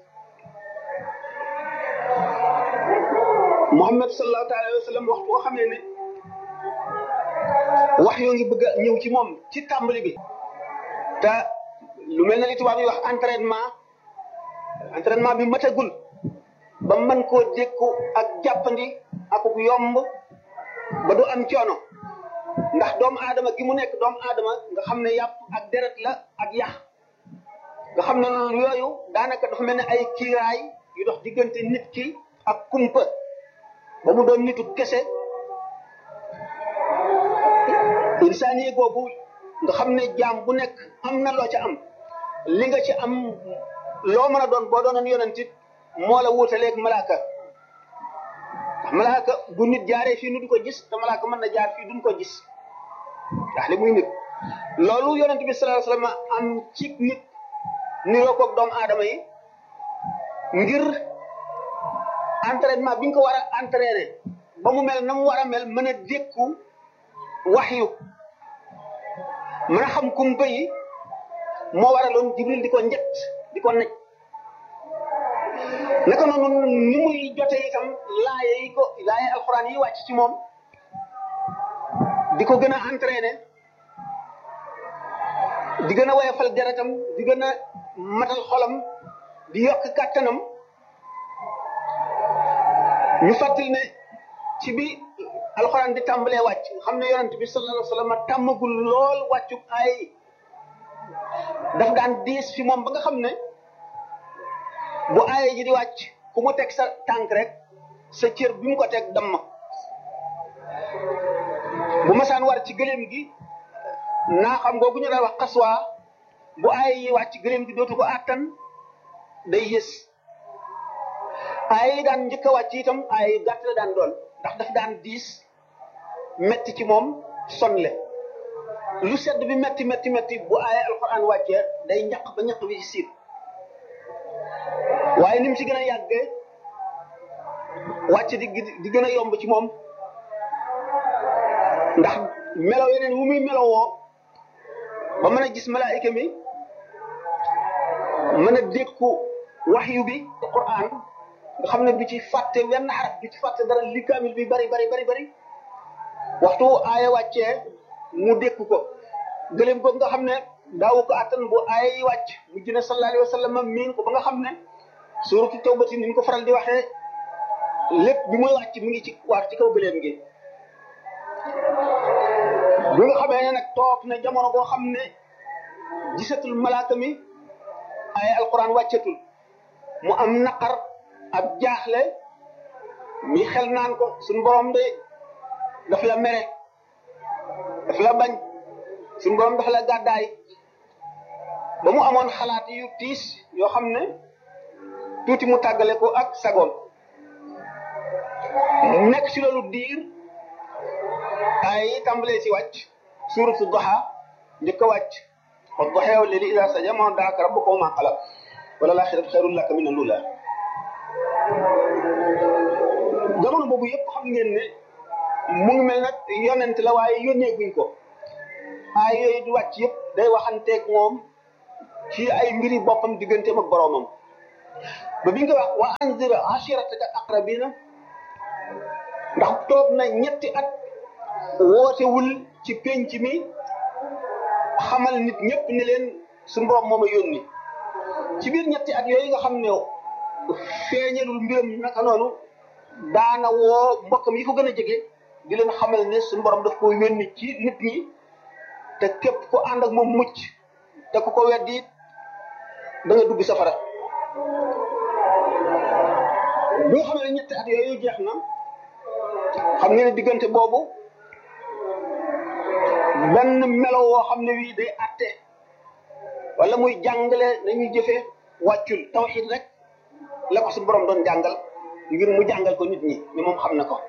Speaker 13: Muhammad sallallahu taala alayhi wa sallam waxtu boo xamee ne wax yoo ngi bëgg a ñëw ci moom ci tàmbali bi te lu mel ne li tubaab yi wax entraînement entraînement bi matagul ba mën koo dékku ak jàppandi ak yomb ba du am coono ndax doomu aadama gi mu nekk doomu aadama nga xam ne yàpp ak deret la ak yax nga xam ne yooyu daanaka dafa mel ne ay kiiraay yu dox diggante nit ki ak kumpa ba mu doon nitu kese insaaniye googu nga xam ne jaam bu nekk am na loo ca am li nga ci am loo mën a doon boo doonoon yonentit moo la wuutaleeg malaaka ndax malaaka bu nit jaaree fii nu du ko gis te malaaka mën na jaar fii duñ ko gis ndax li muy nit loolu yonent bi sallallahu alayhi wasallam am ci nit niroo koog doomu aadama yi ngir entraînement bi nga ko war a entraîner ba mu mel na mu war a mel mën a dékku waxyu mën a xam kumpa yi moo waraloon jibril di ko njëtt di ko nekk naka noonu ni muy jote itam laaye yi ko laaye alxuraan yi wàcc ci moom di ko gën a entraîner di gën a woyofal deretam di gën a matal xolam di yokk kàttanam ñu fàttali ne ci bi alxuraan di tàmbalee wàcc xam ne yonent bi sallallahu alayhi wa sallam tàmmagul lool wàccu ay daf daan diis fi moom ba nga xam ne bu aaye ji di wàcc ku mu teg sa tànk rek sa cër bi mu ko teg damm bu masaan war ci gëléem gi naa xam googu ñu daan wax xaswaa bu aaye yi wàcc gëléem gi dootu ko àttan day yës aaye yi daan njëkk a wàcc itam aaye yu gàtt la daan doon ndax daf daan diis metti ci moom sonle lu sedd bi metti metti metti bu aaye alxuraan wàccee day ñaq ba ñaq bi ci siit waaye ni mu ci gën a yàggee wàcc di di gën a yomb ci moom ndax melo yeneen wu muy melowoo ba mën a gis malaayika mi mën a dékku waxyu bi Qur'an nga xam ne du ci fàtte wenn xaraf du ci fàtte dara li kaamil bi bari bari bari bari waxtu aaya wàccee mu dékku ko gëléem ko nga xam ne daawu ko attan bu aaya yi wàcc mujj na sallallahu alayhi wa sallam miin ko ba nga xam ne suuratu tawbati ni ñu ko faral di waxee lépp bi muy wàcc mi ngi ci waar ci kaw gëléem gi bi nga xamee ne nag toog na jamono boo xam ne gisatul malaaka mi ay alquran wàccatul mu am naqar ab jaaxle mi xel naan ko suñu borom de daf la mere daf la bañ suñu borom daf la gàddaay ba mu amoon xalaat yu tiis yoo xam ne tuuti mu tàggale ko ak sagoon mu nekk ci loolu diir ay tàmbalee ci wàcc suuratu duha njëkk a wàcc wa duha wal layli idaa saja ma daaka rabbuka wa ma xalaq wala laaxiratu xayrun laka min al-ula jamono boobu yëpp xam ngeen ne mu ngi mel nag yonent la waaye yónnee guñ ko ay yooyu di wàcc yëpp day waxanteeg moom ci ay mbiri boppam digganteem ak boroomam ba bi nga wax wa anzir ashirataka aqrabina ndax toog na ñetti at wootewul ci penc mi xamal nit ñëpp ne leen suñu borom moom a yónni ci biir ñetti at yooyu nga xam ne feeñalul mbiram naka noonu daana woo mbokkam yi ko gën a jege di leen xamal ne suñu borom daf ko yónni ci nit ñi te képp ku ànd ak moom mucc te ku ko weddi it da nga dugg safara boo xam ne ñetti at yooyu jeex na xam nga ne diggante boobu benn melo woo xam ne wii day atte wala muy jàngale nañuy jëfee wàccul tawxid rek la ko su borom doon jàngal ngir mu jàngal ko nit ñi ni moom xam na ko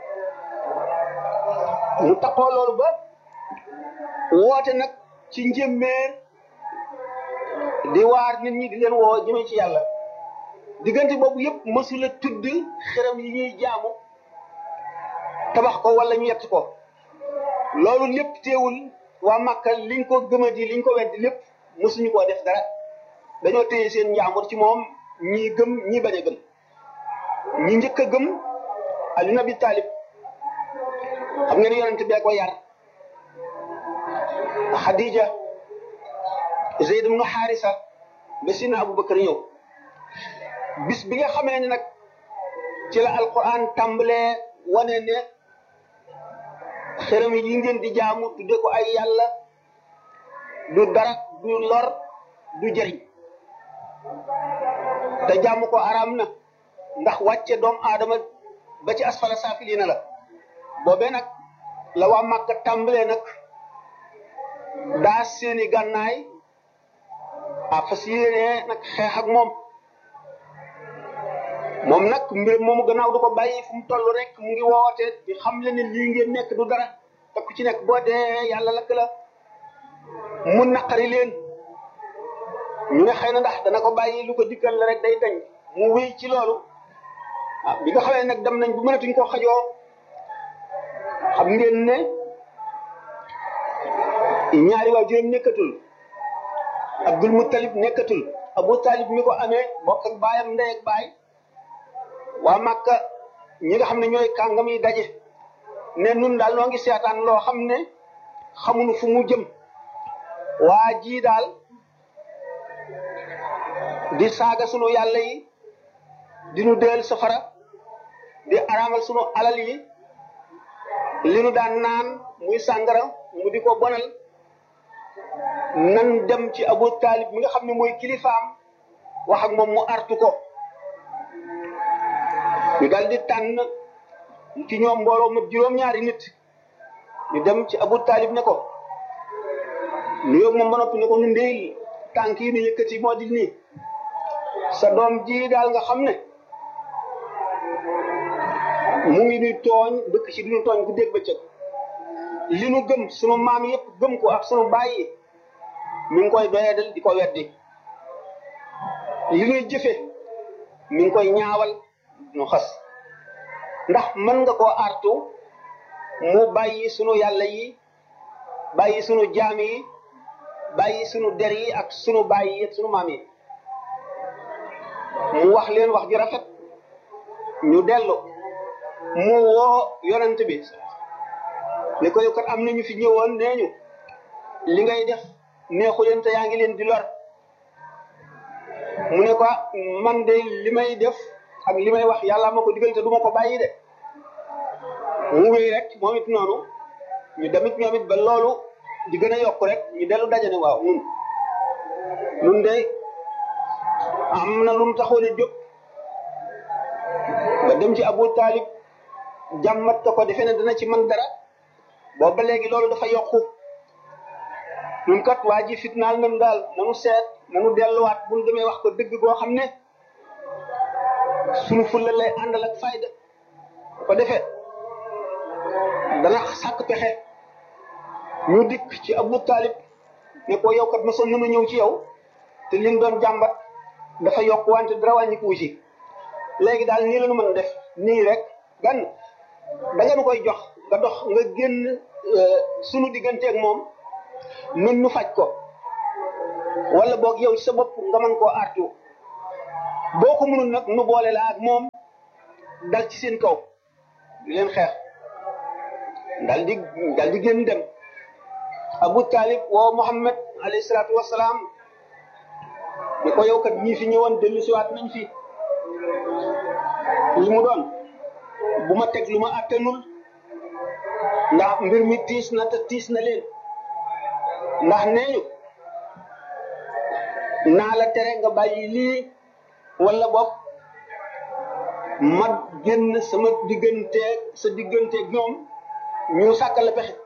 Speaker 13: mu taxoo loolu ba woote nag ci njëmmeer di waar nit ñi di leen woo jëmee ci yàlla diggante boobu yëpp mësula tudd xeram yi ñuy jaamu tabax ko wala ñu yett ko loolu lépp teewul waa Màkka liñ ko gëmadi liñ ko weddi lépp mësuñu koo def dara dañoo téye seen njaambur ci moom ñii gëm ñii bañ a gëm ñi njëkk a gëm Ali Nabi Talib xam ngeen yonent bee ko yar Khadija Zeyd ibnu Xaarisa ba si na Abubakar ñëw bis bi nga xamee ne nag ci la alquran tàmbalee wane ne xërëm yi ngeen di jaamu tudde ko ay yàlla du dara du lor du jëriñ te jaamu ko araam na ndax wàcce doom aadama ba ci asfala saafiliina la boobee nag la waa Màkka tàmbalee nag daa seeni gànnaay a fas yéenee nag xeex ak moom moom nag mbir moomu gannaaw du ko bàyyi fu mu toll rek mu ngi woote di xam le ne lii ngeen nekk du dara te ku ci nekk boo dee yàlla lakk la mu naqari leen ñu ne xëy na ndax dana ko bàyyi lu ko dikkal la rek day dañ mu wéy ci loolu ah bi nga xamee nag dem nañ bu mënatuñ ko xajoo xam ngeen ne ñaari waajuram nekkatul Abdul Muttalib nekkatul Abu Talib mi ko amee bokk ak baayam ndey ak baay waa Makka ñi nga xam ne ñooy kàngam yi daje ne nun daal noo ngi seetaan loo xam ne xamuñu fu mu jëm waa jii daal di saaga sunu yàlla yi di nu deel safara di araamal sunu alal yi li nu daan naan muy sàngara mu di ko bonal nan dem ci Abu Talib mi nga xam ne mooy kilifaam wax ak moom mu artu ko ñu daal di tànn ci ñoom mbooloo ma juróom-ñaari nit ñu dem ci Abu Talib ne ko nuyoo moom ba noppi ne ko ñu ndey tànk yi nu yëkkati moo di nii sa doom ji daal nga xam ne mu ngi nuy tooñ dëkk ci duñu tooñ ku dégg bëccëg li nu gëm sunu maam yëpp gëm ko ak sunu baay yi mi ngi koy doyadal di ko weddi li nuy jëfe mi ngi koy ñaawal nu xas ndax mën nga koo artu mu bàyyi sunu yàlla yi bàyyi sunu jaam yi bàyyi sunu der yi ak sunu baay yi ak sunu maam yi mu wax leen wax ju rafet ñu dellu mu woo yonent bi ne ko yow kat am na ñu fi ñëwoon nee ñu li ngay def neexu leen te yaa ngi leen di lor mu ne ko man de li may def ak li may wax yàlla ma ko digal te du ma ko bàyyi de mu wéy rek moom it noonu ñu demit ñoom it ba loolu di gën a yokk rek ñu dellu dajane waaw nun nun de am na lu mu taxoon a jóg ba dem ci Abu Talib jàmmat ko ko defe ne dana ci man dara boobu ba léegi loolu dafa yokku ñun kat waa ji fitnaal nañu daal nanu seet nanu delluwaat bu ñu demee wax ko dëgg goo xam ne sunu fulla lay àndal ak fayda bu ko defee dana sàkk pexe ñu dikk ci Abu Talib ne ko yow kat mosoon nañu ñëw ci yow te liñ doon jàmbat dafa yokk wante dara wàññikuwu ci léegi daal nii la nu mën def nii rek gan da nga nu koy jox nga dox nga génn sunu digganteeg moom nun nu faj ko wala boog yow ci sa bopp nga mën koo artu boo ko mënul nag nu boole la ak moom dal ci seen kaw di leen xeex dal di dal di génn dem Abu Talib woo Muhammad alayhi salaatu wasalaam ni ko yow kat ñii fi ñëwoon dellu siwaat nañ fi li mu doon bu ma teg lu ma attanul ndax mbir mi tiis na te tiis na leen ndax nee ñu naa la tere nga bàyyi lii wala bopp ma génn sama digganteeg sa digganteeg ñoom ñu sàkkal la pexe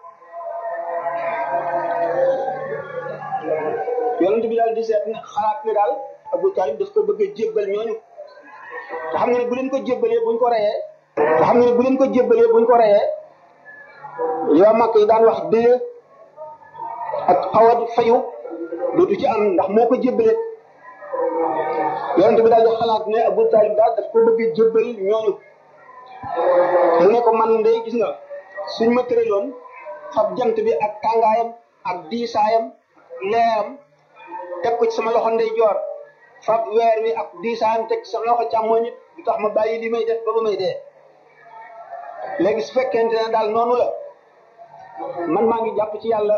Speaker 13: yonent bi daal di seet ne xalaat ne daal Abu Talib daf ko bëgg a jébbal ñooñu te xam nga ne bu leen ko jébbalee buñ ko reyee te xam nga ne bu leen ko jébbalee buñ ko reyee yoo mag yi daan wax dëye ak xawat fayu dootu ci am ndax moo ko jébbalee yonent bi daal di xalaat ne Abu Talib daal daf ko bëgg a jébbal ñooñu mu ne ko man de gis nga suñ ma tëraloon fab jant bi ak tàngaayam ak diisaayam leeram teg ko ci sama loxo ndeyjoor fab weer wi ak diisaayam teg ci sama loxo càmmoñ it du tax ma bàyyi li may def ba ba may dee léegi su fekkente ne daal noonu la man maa ngi jàpp ci yàlla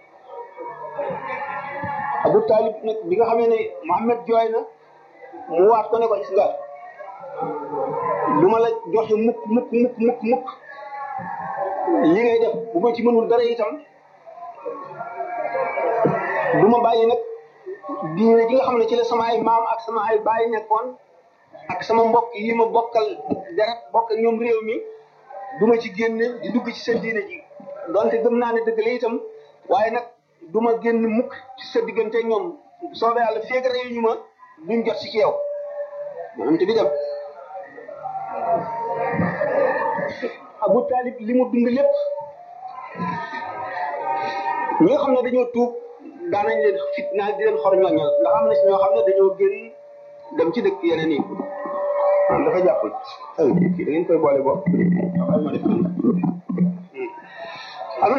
Speaker 13: Abu Talib nag bi nga xamee ne Muhammad jooy na mu waat ko ne ko gis nga du ma la joxe mukk mukk mukk mukk mukk li ngay def bu ma ci mënul dara itam du ma bàyyi nag diine ji nga xam ne ci la sama ay maam ak sama ay baay nekkoon ak sama mbokk yi ma bokkal deret bokk ak ñoom réew mi du ma ci génn di dugg ci seen diine ji donte gëm naa ne dëgg la itam waaye nag du ma génn mukk ci sa diggante ñoom soobee yàlla feeg réew ñu ma duñ jot si ci yow maanaam te bi dem Abu Talib li mu dund lépp ñi nga xam ne dañoo tuub daanañ leen fitnaal di leen xor ñooñal ndax am na si ñoo xam ne dañoo génn dem ci dëkk yeneen yi ah dafa jàppul ay kii da ngeen koy boole bopp ay ma def am na waaw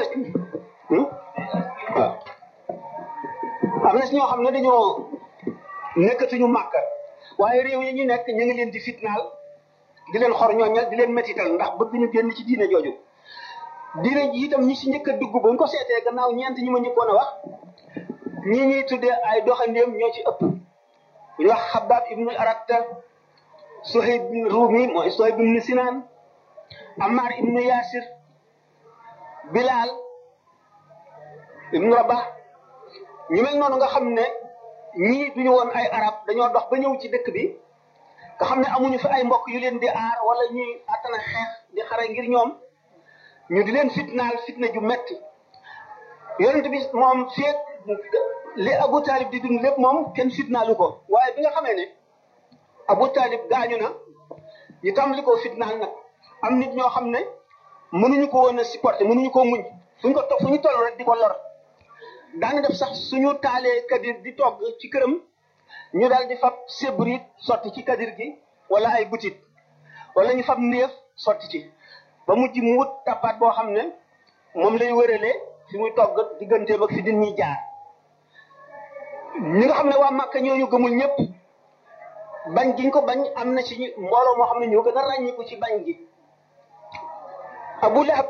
Speaker 13: am na si ñoo xam ne dañoo nekkatuñu màkk waaye réew yi ñu nekk ñu ngi leen di fitnaal di leen xor ñooñal di leen métital ndax bëgg ñu génn ci diine jooju diine ji itam ñi si njëkk a dugg ba ñu ko seetee gannaaw ñeent ñi ma njëkkoon a wax ñii ñuy tuddee ay doxandéem ñoo ci ëpp ñu wax Xabaab ibnu Aratta Suhayb ibnu Rumi mooy Suhayb ibnu Sinaan Ammar ibnu Yaasir Bilal ibnu Rabah ñu mel noonu nga xam ne ñii duñu woon ay arab dañoo dox ba ñëw ci dëkk bi nga xam ne amuñu fi ay mbokk yu leen di aar wala ñuy attana xeex di xare ngir ñoom ñu di leen fitnaal fitna ju metti yonent bi moom feet li Abu Talib di dund lépp moom kenn fitnaalu ko waaye bi nga xamee ne Abu Talib gaañu na ñu tàmbali koo fitnaal nag am nit ñoo xam ne mënuñu ko woon a supporter mënuñu koo muñ fu ñu ko to fu ñu toll rek di ko lor daana def sax suñu taalee kadir di togg ci këram ñu daal di fab sébrit sotti ci kadir gi wala ay butit wala ñu fab ndéef sotti ci ba mujj mu wut tappaat boo xam ne moom lay wëralee fi muy togg digganteem ak fi din ñuy jaar ñi nga xam ne waa Màkka ñooñu gëmul ñëpp bañ giñ ko bañ am na ci mbooloo moo xam ne ñoo gën a ràññiku ci bañ gi Abu Lahab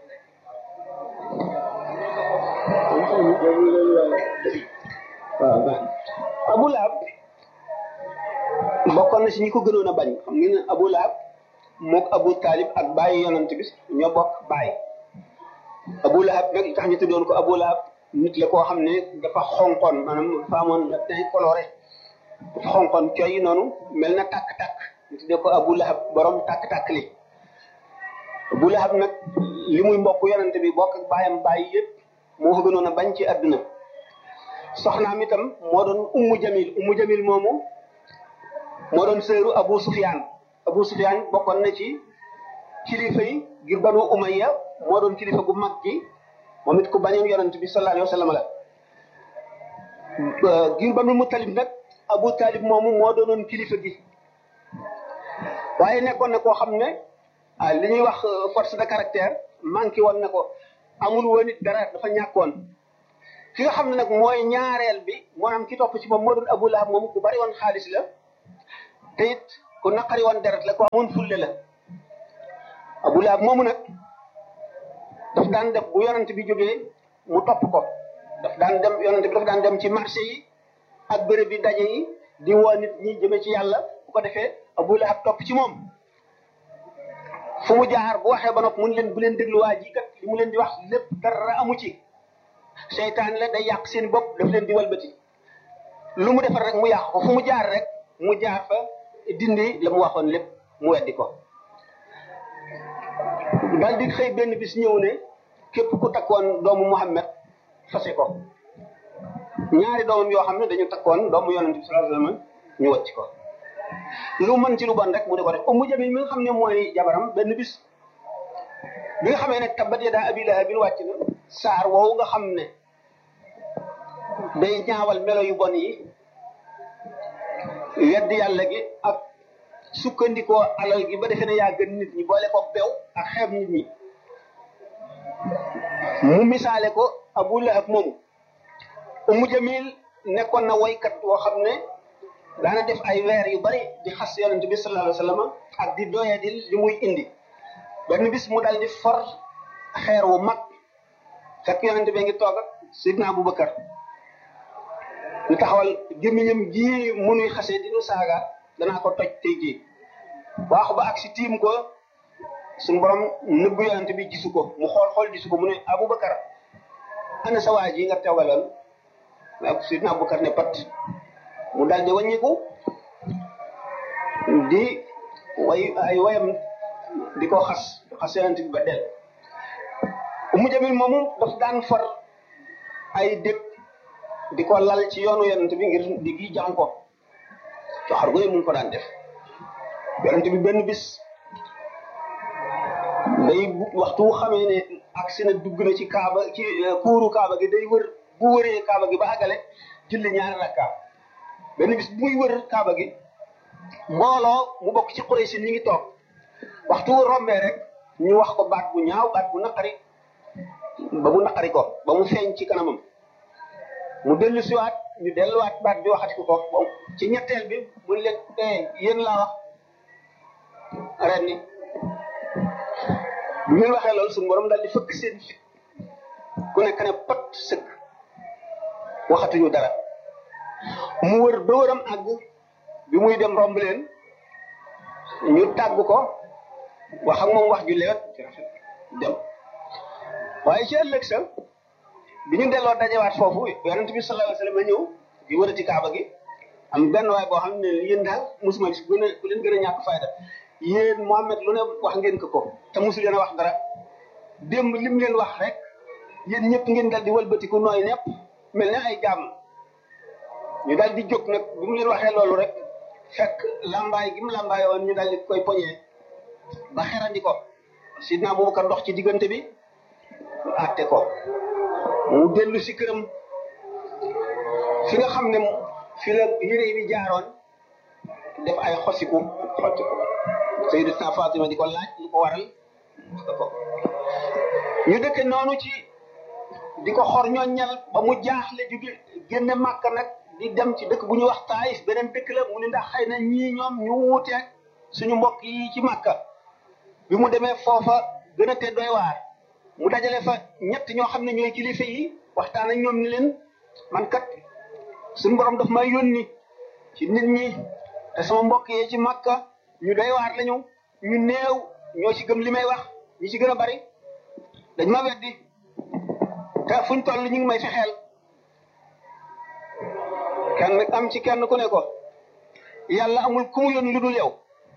Speaker 13: waaw Abu Lahab bokkoon na si ñi ko gënoon a bañ xam ngeen ne Abu Lahab mook Abu Talib ak bàyyi yonent bi ñoo bokk bàyyi Abu Lahab nag li tax ñu tuddoon ko Abu Lahab nit la koo xam ne dafa xonqoon maanaam dafa amoon le teint coloré dafa xonqoon coy noonu mel na tàkk-tàkk ñu tuddee ko Abu Lahab borom tàkk-tàkk li Abu Lahab nag li muy mbokk yonent bi bokk ak bàyyam bàyyi yëpp moo ko gënoon a bañ ci àdduna soxnaam itam moo doon ummu jamil ummu jamil moomu moo doon sëru Abu Sufyaan Abu Sufyaan bokkoon na ci kilifa yi ngir banu Umayya moo doon kilifa gu mag gi moom it ku bañoon yonent bi sallallahu alayhi wa sallam la ngir banu Muttalib nag Abu Talib moomu moo doonoon kilifa gi waaye nekkoon na koo xam ne ah li ñuy wax force de caractère manqué woon na ko amul woon it dara dafa ñàkkoon ki nga xam ne nag mooy ñaareel bi maanaam ki topp ci moom moo doon Abu Lahab moom ku bari woon xaalis la te it ku naqari woon deret la ku amoon fulle la Abu Lahab moomu nag daf daan def bu yonent bi jógee mu topp ko daf daan dem yonent bi daf daan dem ci marché yi ak bërëb bi daje yi di woo nit ñi jëme ci yàlla bu ko defee Abu Lahab topp ci moom fu mu jaar bu waxee ba noppi mun leen bu leen déglu waa ji kat li mu leen di wax lépp dara amu ci seytaan la day yàq seen bopp daf leen di walbati lu mu defar rek mu yàq ko fu mu jaar rek mu jaar fa dindi la mu waxoon lépp mu weddi ko daal di xëy benn bis ñëw ne képp ku takkoon doomu Muhammad fase ko ñaari doomam yoo xam ne dañu takkoon doomu yonent bi sallallahu alayhi wasallam ñu wàcc ko lu mën ci lu bon rek mu di ko def Ummu Jamil mi nga xam ne mooy jabaram benn bis bi nga xamee ne tabbat yadaa abi lahabin wàcc na saar woowu nga xam ne day ñaawal melo yu bon yi weddi yàlla gi ak sukkandikoo alal gi ba defee ne yaa gën nit ñi boole ko bew ak xeeb nit ñi mu misaale ko Abu Lahab moomu Ummu Jamil nekkoon na woykat woo xam ne daana def ay weer yu bari di xas yonent bi sallallahu alayhi wasallam ak di doyadil li muy indi benn bis mu dal di for xeer wu mag fekk yonent bi ngi toog ak Sidna Abubakar ñu taxawal gémmiñam gii munuy xasee di nu saaga danaa ko toj tey jii waaxu ba ak si tiim ko suñu borom nëbbu yonent bi gisu ko mu xool xool gisu ko mu ne Abubakar ana sa waa ji nga teewaloon ak Sidna Abubakar ne pat mu dal di wàññiku di way ay wayam di ko xas xas yonent bi ba del Umu Jamil moomu daf daan for ay dëkk di ko lal ci yoonu yonent bi ngir di gi jam ko coxar goy mu ngi ko daan def yonent bi benn bis day waxtu wu xamee ne agsi na dugg na ci kaaba ci kuuru kaaba gi day wër bu wëree kaaba gi ba àggale julli ñaari rakka benn bis bu muy wër kaaba gi mbooloo mu bokk ci Quraysh ñi ngi toog waxtu wu rombee rek ñu wax ko baat bu ñaaw baat bu naqari ba mu naqari ko ba mu feeñ ci kanamam mu dellu siwaat ñu delluwaat baat bi waxati ko ko ci ñetteel bi mu leen eh yéen laa wax ren ni bu ngeen waxee loolu suñu borom daal di fëkk seen fit ku nekk ne pot sëkk waxatuñu dara mu wër ba wëram àgg bi muy dem romb leen ñu tàgg ko wax ak moom wax ju lewet dem waaye ci ëllëg sa bi ñu delloo dajewaat foofu yonent bi sallallahu alayhi wasallam ñëw di wërati kaaba gi am benn waay boo xam ne yéen daal musuma gis gën a ku leen gën a ñàkk fayda yéen Mohamed lu ne wax ngeen ko ko te musu leen a wax dara démb lim leen wax rek yéen ñëpp ngeen dal di wëlbatiku nooy nepp mel ne ay jàmm ñu dal di jóg nag bi mu leen waxee loolu rek fekk lambaay gi mu lambaay woon ñu dal di koy poñee ba xerandi ko sidna Abubakar dox ci diggante bi àtte ko mu dellu si këram fi nga xam ne fi la yére bi jaaroon def ay xosiku xotti ko Sayyidatuna Fatima di ko laaj lu ko waral ko ñu dëkke noonu ci di ko xor ñoññal ba mu jaaxle jóge génne màkk nag di dem ci dëkk bu ñuy wax Taayif beneen dëkk la mu ni ndax xëy na ñii ñoom ñu wuuteeg suñu mbokk yi ci màkka bi mu demee foofa gën a te doy waar mu dajale fa ñett ñoo xam ne ñooy kilifa yi waxtaan ak ñoom ni leen man kat suñu borom daf may yónni ci nit ñi te sama mbokk yi ci màkka ñu doy waar lañu ñu néew ñoo ci gëm li may wax ñi ci gën a bari dañ ma weddi te fuñ toll ñu ngi may fexeel kenn am ci kenn ku ne ko yàlla amul ku mu yónni lu dul yow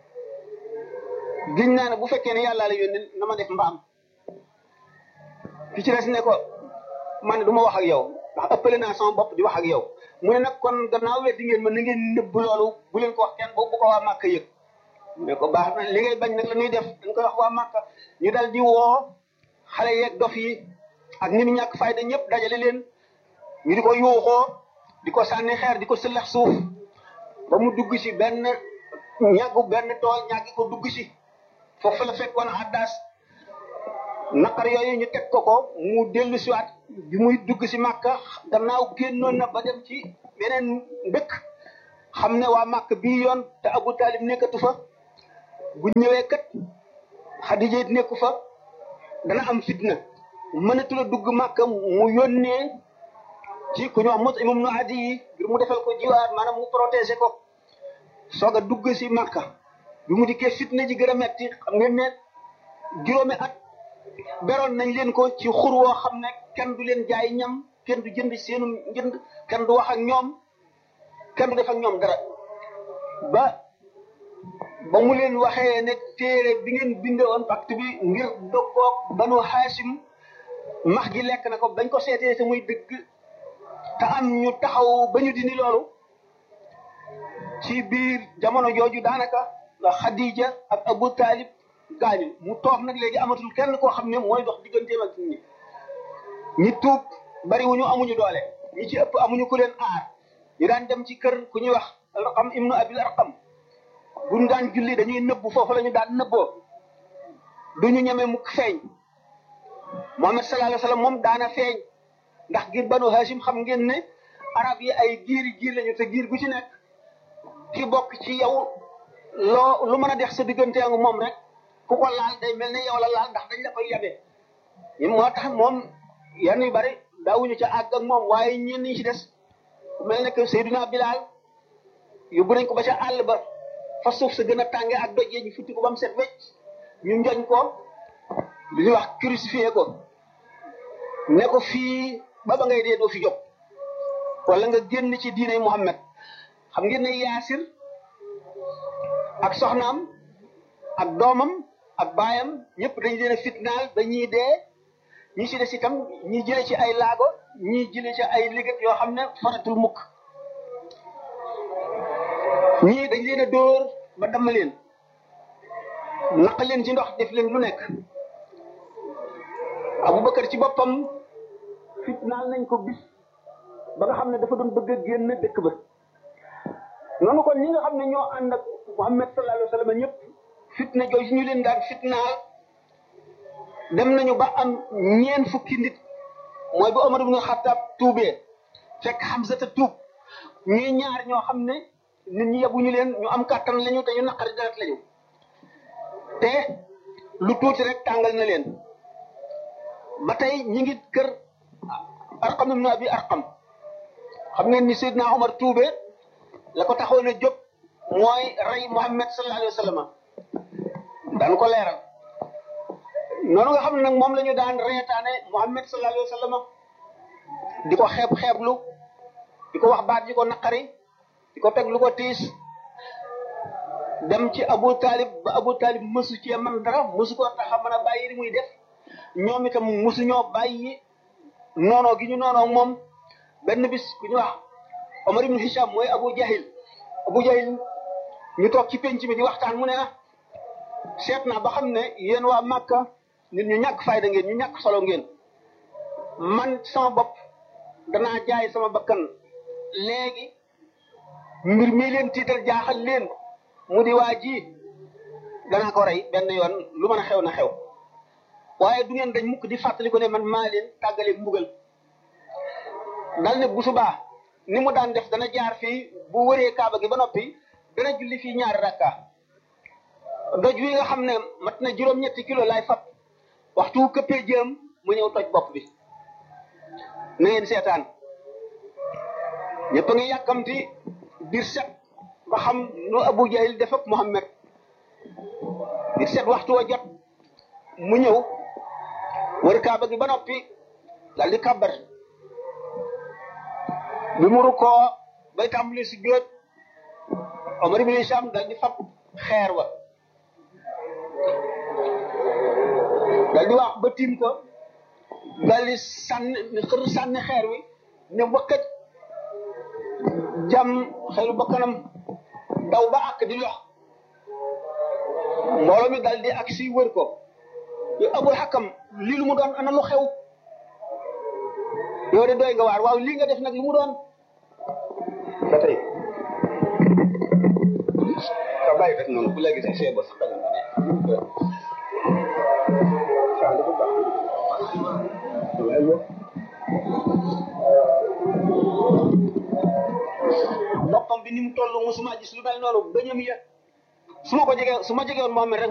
Speaker 13: giñ naa ne bu fekkee ne yàlla la yónni na ma def mbaam ki ci des ne ko man du ma wax ak yow ndax ëppale naa sama bopp di wax ak yow mu ne nag kon gannaaw weddi ngeen ma na ngeen nëbb loolu bu leen ko wax kenn bu ko waa màkk yëg ne ko baax na li ngay bañ nag la ñuy def dañ koy wax waa màkk ñu dal di woo xale yeeg dof yi ak ñi mu ñàkk fayda ñëpp dajale leen ñu di ko yuuxoo di ko sànni xeer di ko sëllax suuf ba mu dugg si benn ñàggu benn tool ñàggi ko dugg si foofu la fekkoon addaas naqar yooyu ñu teg ko ko mu dellu siwaat bi muy dugg si màkka gannaaw génnoon na ba dem ci beneen dëkk xam ne waa màkk bii yoon te abu talib nekkatu fa bu ñëwee kat xadija it nekku fa dana am fitna mënatu la dugg màkka mu yónnee ci ku ñu wax mos imam nu adi yi ngir mu defal ko jiwaar maanaam mu protéger ko soog a dugg si màkka bi mu dikkee fitna ji gën a metti xam ngeen ne juróomi at beroon nañ leen ko ci xur woo xam ne kenn du leen jaay ñam kenn du jënd seenu njënd kenn du wax ak ñoom kenn du def ak ñoom dara ba ba mu leen waxee ne téere bi ngeen binde woon pacte bi ngir doggoog banu xaasim max gi lekk na ko bañ ko seetee te muy dëgg te am ñu taxaw ba ñu dindi loolu ci biir jamono jooju daanaka la Khadija ak Abu Talib gaañu mu toog nag léegi amatul kenn koo xam ne mooy dox digganteem ak nit ñi ñi tuub bariwuñu amuñu doole ñi ci ëpp amuñu ku leen aar ñu daan dem ci kër ku ñuy wax Arqam ibnu Abil Arqam buñ daan julli dañuy nëbbu foofu la ñu daan nëbboo duñu ñeme mukk feeñ Muhammad sallallahu alayhi wa sallam moom daana feeñ ndax giir banu Hashim xam ngeen ne arab yi ay giiri giir lañu te giir gu ci nekk ki bokk ci yow loo lu mën a dex sa diggante ak moom rek ku ko laal day mel ne yow la laal ndax dañ la koy yabe moo tax moom yenn yu bari daawuñu ca àgg ak moom waaye ñenn ñi ci des mel ne que Seydina Bilal yóbbu nañ ko ba ca àll ba fa suuf sa gën a tànge ak doj ñu futti ko ba mu set wecc ñu njoñ ko li ñuy wax crucifié ko ne ko fii ba ba ngay dee doo fi jóg wala nga génn ci diine Muhammad xam ngeen ne Yaasir ak soxnaam ak doomam ak baayam ñëpp dañu leen a fitnaal ba ñii dee ñi ci des itam ñi jële ci ay laago ñi jële ci ay liggéey yoo xam ne faratul mukk ñii dañ leen a dóor ba damm leen naq leen ci ndox def leen lu nekk Abubakar ci boppam fitnaal nañ ko bis ba nga xam ne dafa doon bëgg a génn dëkk ba noonu kon ñi nga xam ne ñoo ànd ak Muhammad sallallahu alayhi wa sallam ñëpp fitna jooju ñu leen daan fitnaal dem nañu ba am ñeen fukki nit mooy bu Omar ibn Khattab tuubee fekk Hamza ta tuub ñuy ñaar ñoo xam ne nit ñi yabuñu leen ñu am kàttan lañu te ñu naqari deret lañu te lu tuuti rek tàngal na leen ba tey ñi ngi kër Arqam ibn Abi Arqam xam ngeen ni Seydina Omar tuubee la ko taxoon a jóg mooy rey Muhammad sallallahu alayhi wa sallam daan ko leeral noonu nga xam ne nag moom la ñu daan reetaane Muhammad sallallahu alayhi wa sallam di ko xeeb xeeblu di ko wax baat yi ko naqari di ko teg lu ko tiis dem ci Abu Talib ba Abu Talib mësu cee man dara mësu ko tax a mën a bàyyi li muy def ñoom itam mësu ñoo bàyyi noonoo gi ñu noonoo moom benn bis ku ñu wax Omar ibn Hisham mooy Abu Jahil Abu Jahil ñu toog ci penc mi di waxtaan mu ne ah seet naa ba xam ne yéen waa Màkka nit ñu ñàkk fayda ngeen ñu ñàkk solo ngeen man sama bopp danaa jaay sama bakkan léegi mbir mi leen tiital jaaxal leen mu di waa ji danaa ko rey benn yoon lu mën a xew na xew waaye du ngeen dañ mukk di fàttali ko ne man maa leen tàggale mbugal dal ne bu subaa ni mu daan def dana jaar fii bu wëree kaaba gi ba noppi dana julli fii ñaari rakka doj wi nga xam ne mat na juróom-ñetti kilo lay fab waxtu wu këppee jëm mu ñëw toj bopp bi na ngeen seetaan ñëpp a ngi yàkkamti biir set ba xam nu Abu Jahil def ak Muhammad biir set waxtu wa jot mu ñëw wër kaaba gi ba noppi dal di kàbbar bi mu rukkoo bay tàmbali si jóot Omar ibn Hisham dal di fab xeer wa dal di wax ba tiim ko dal di sànni xër sànni xeer wi ne wëkkat jam xelu ba kanam daw ba àkk di lox mbooloo mi dal di ak si wër ko yu abul xakam lii lu mu doon ana lu xew yow de doy nga waar waaw lii nga def nag lu mu doon ba tey ka bàyyi rek noonu bu léegi sax see ba sax dana ne saa dafa baax boppam bi ni mu toll musuma gis lu mel noonu bëñam ya su ma ko jegee su ma jegee woon moom rek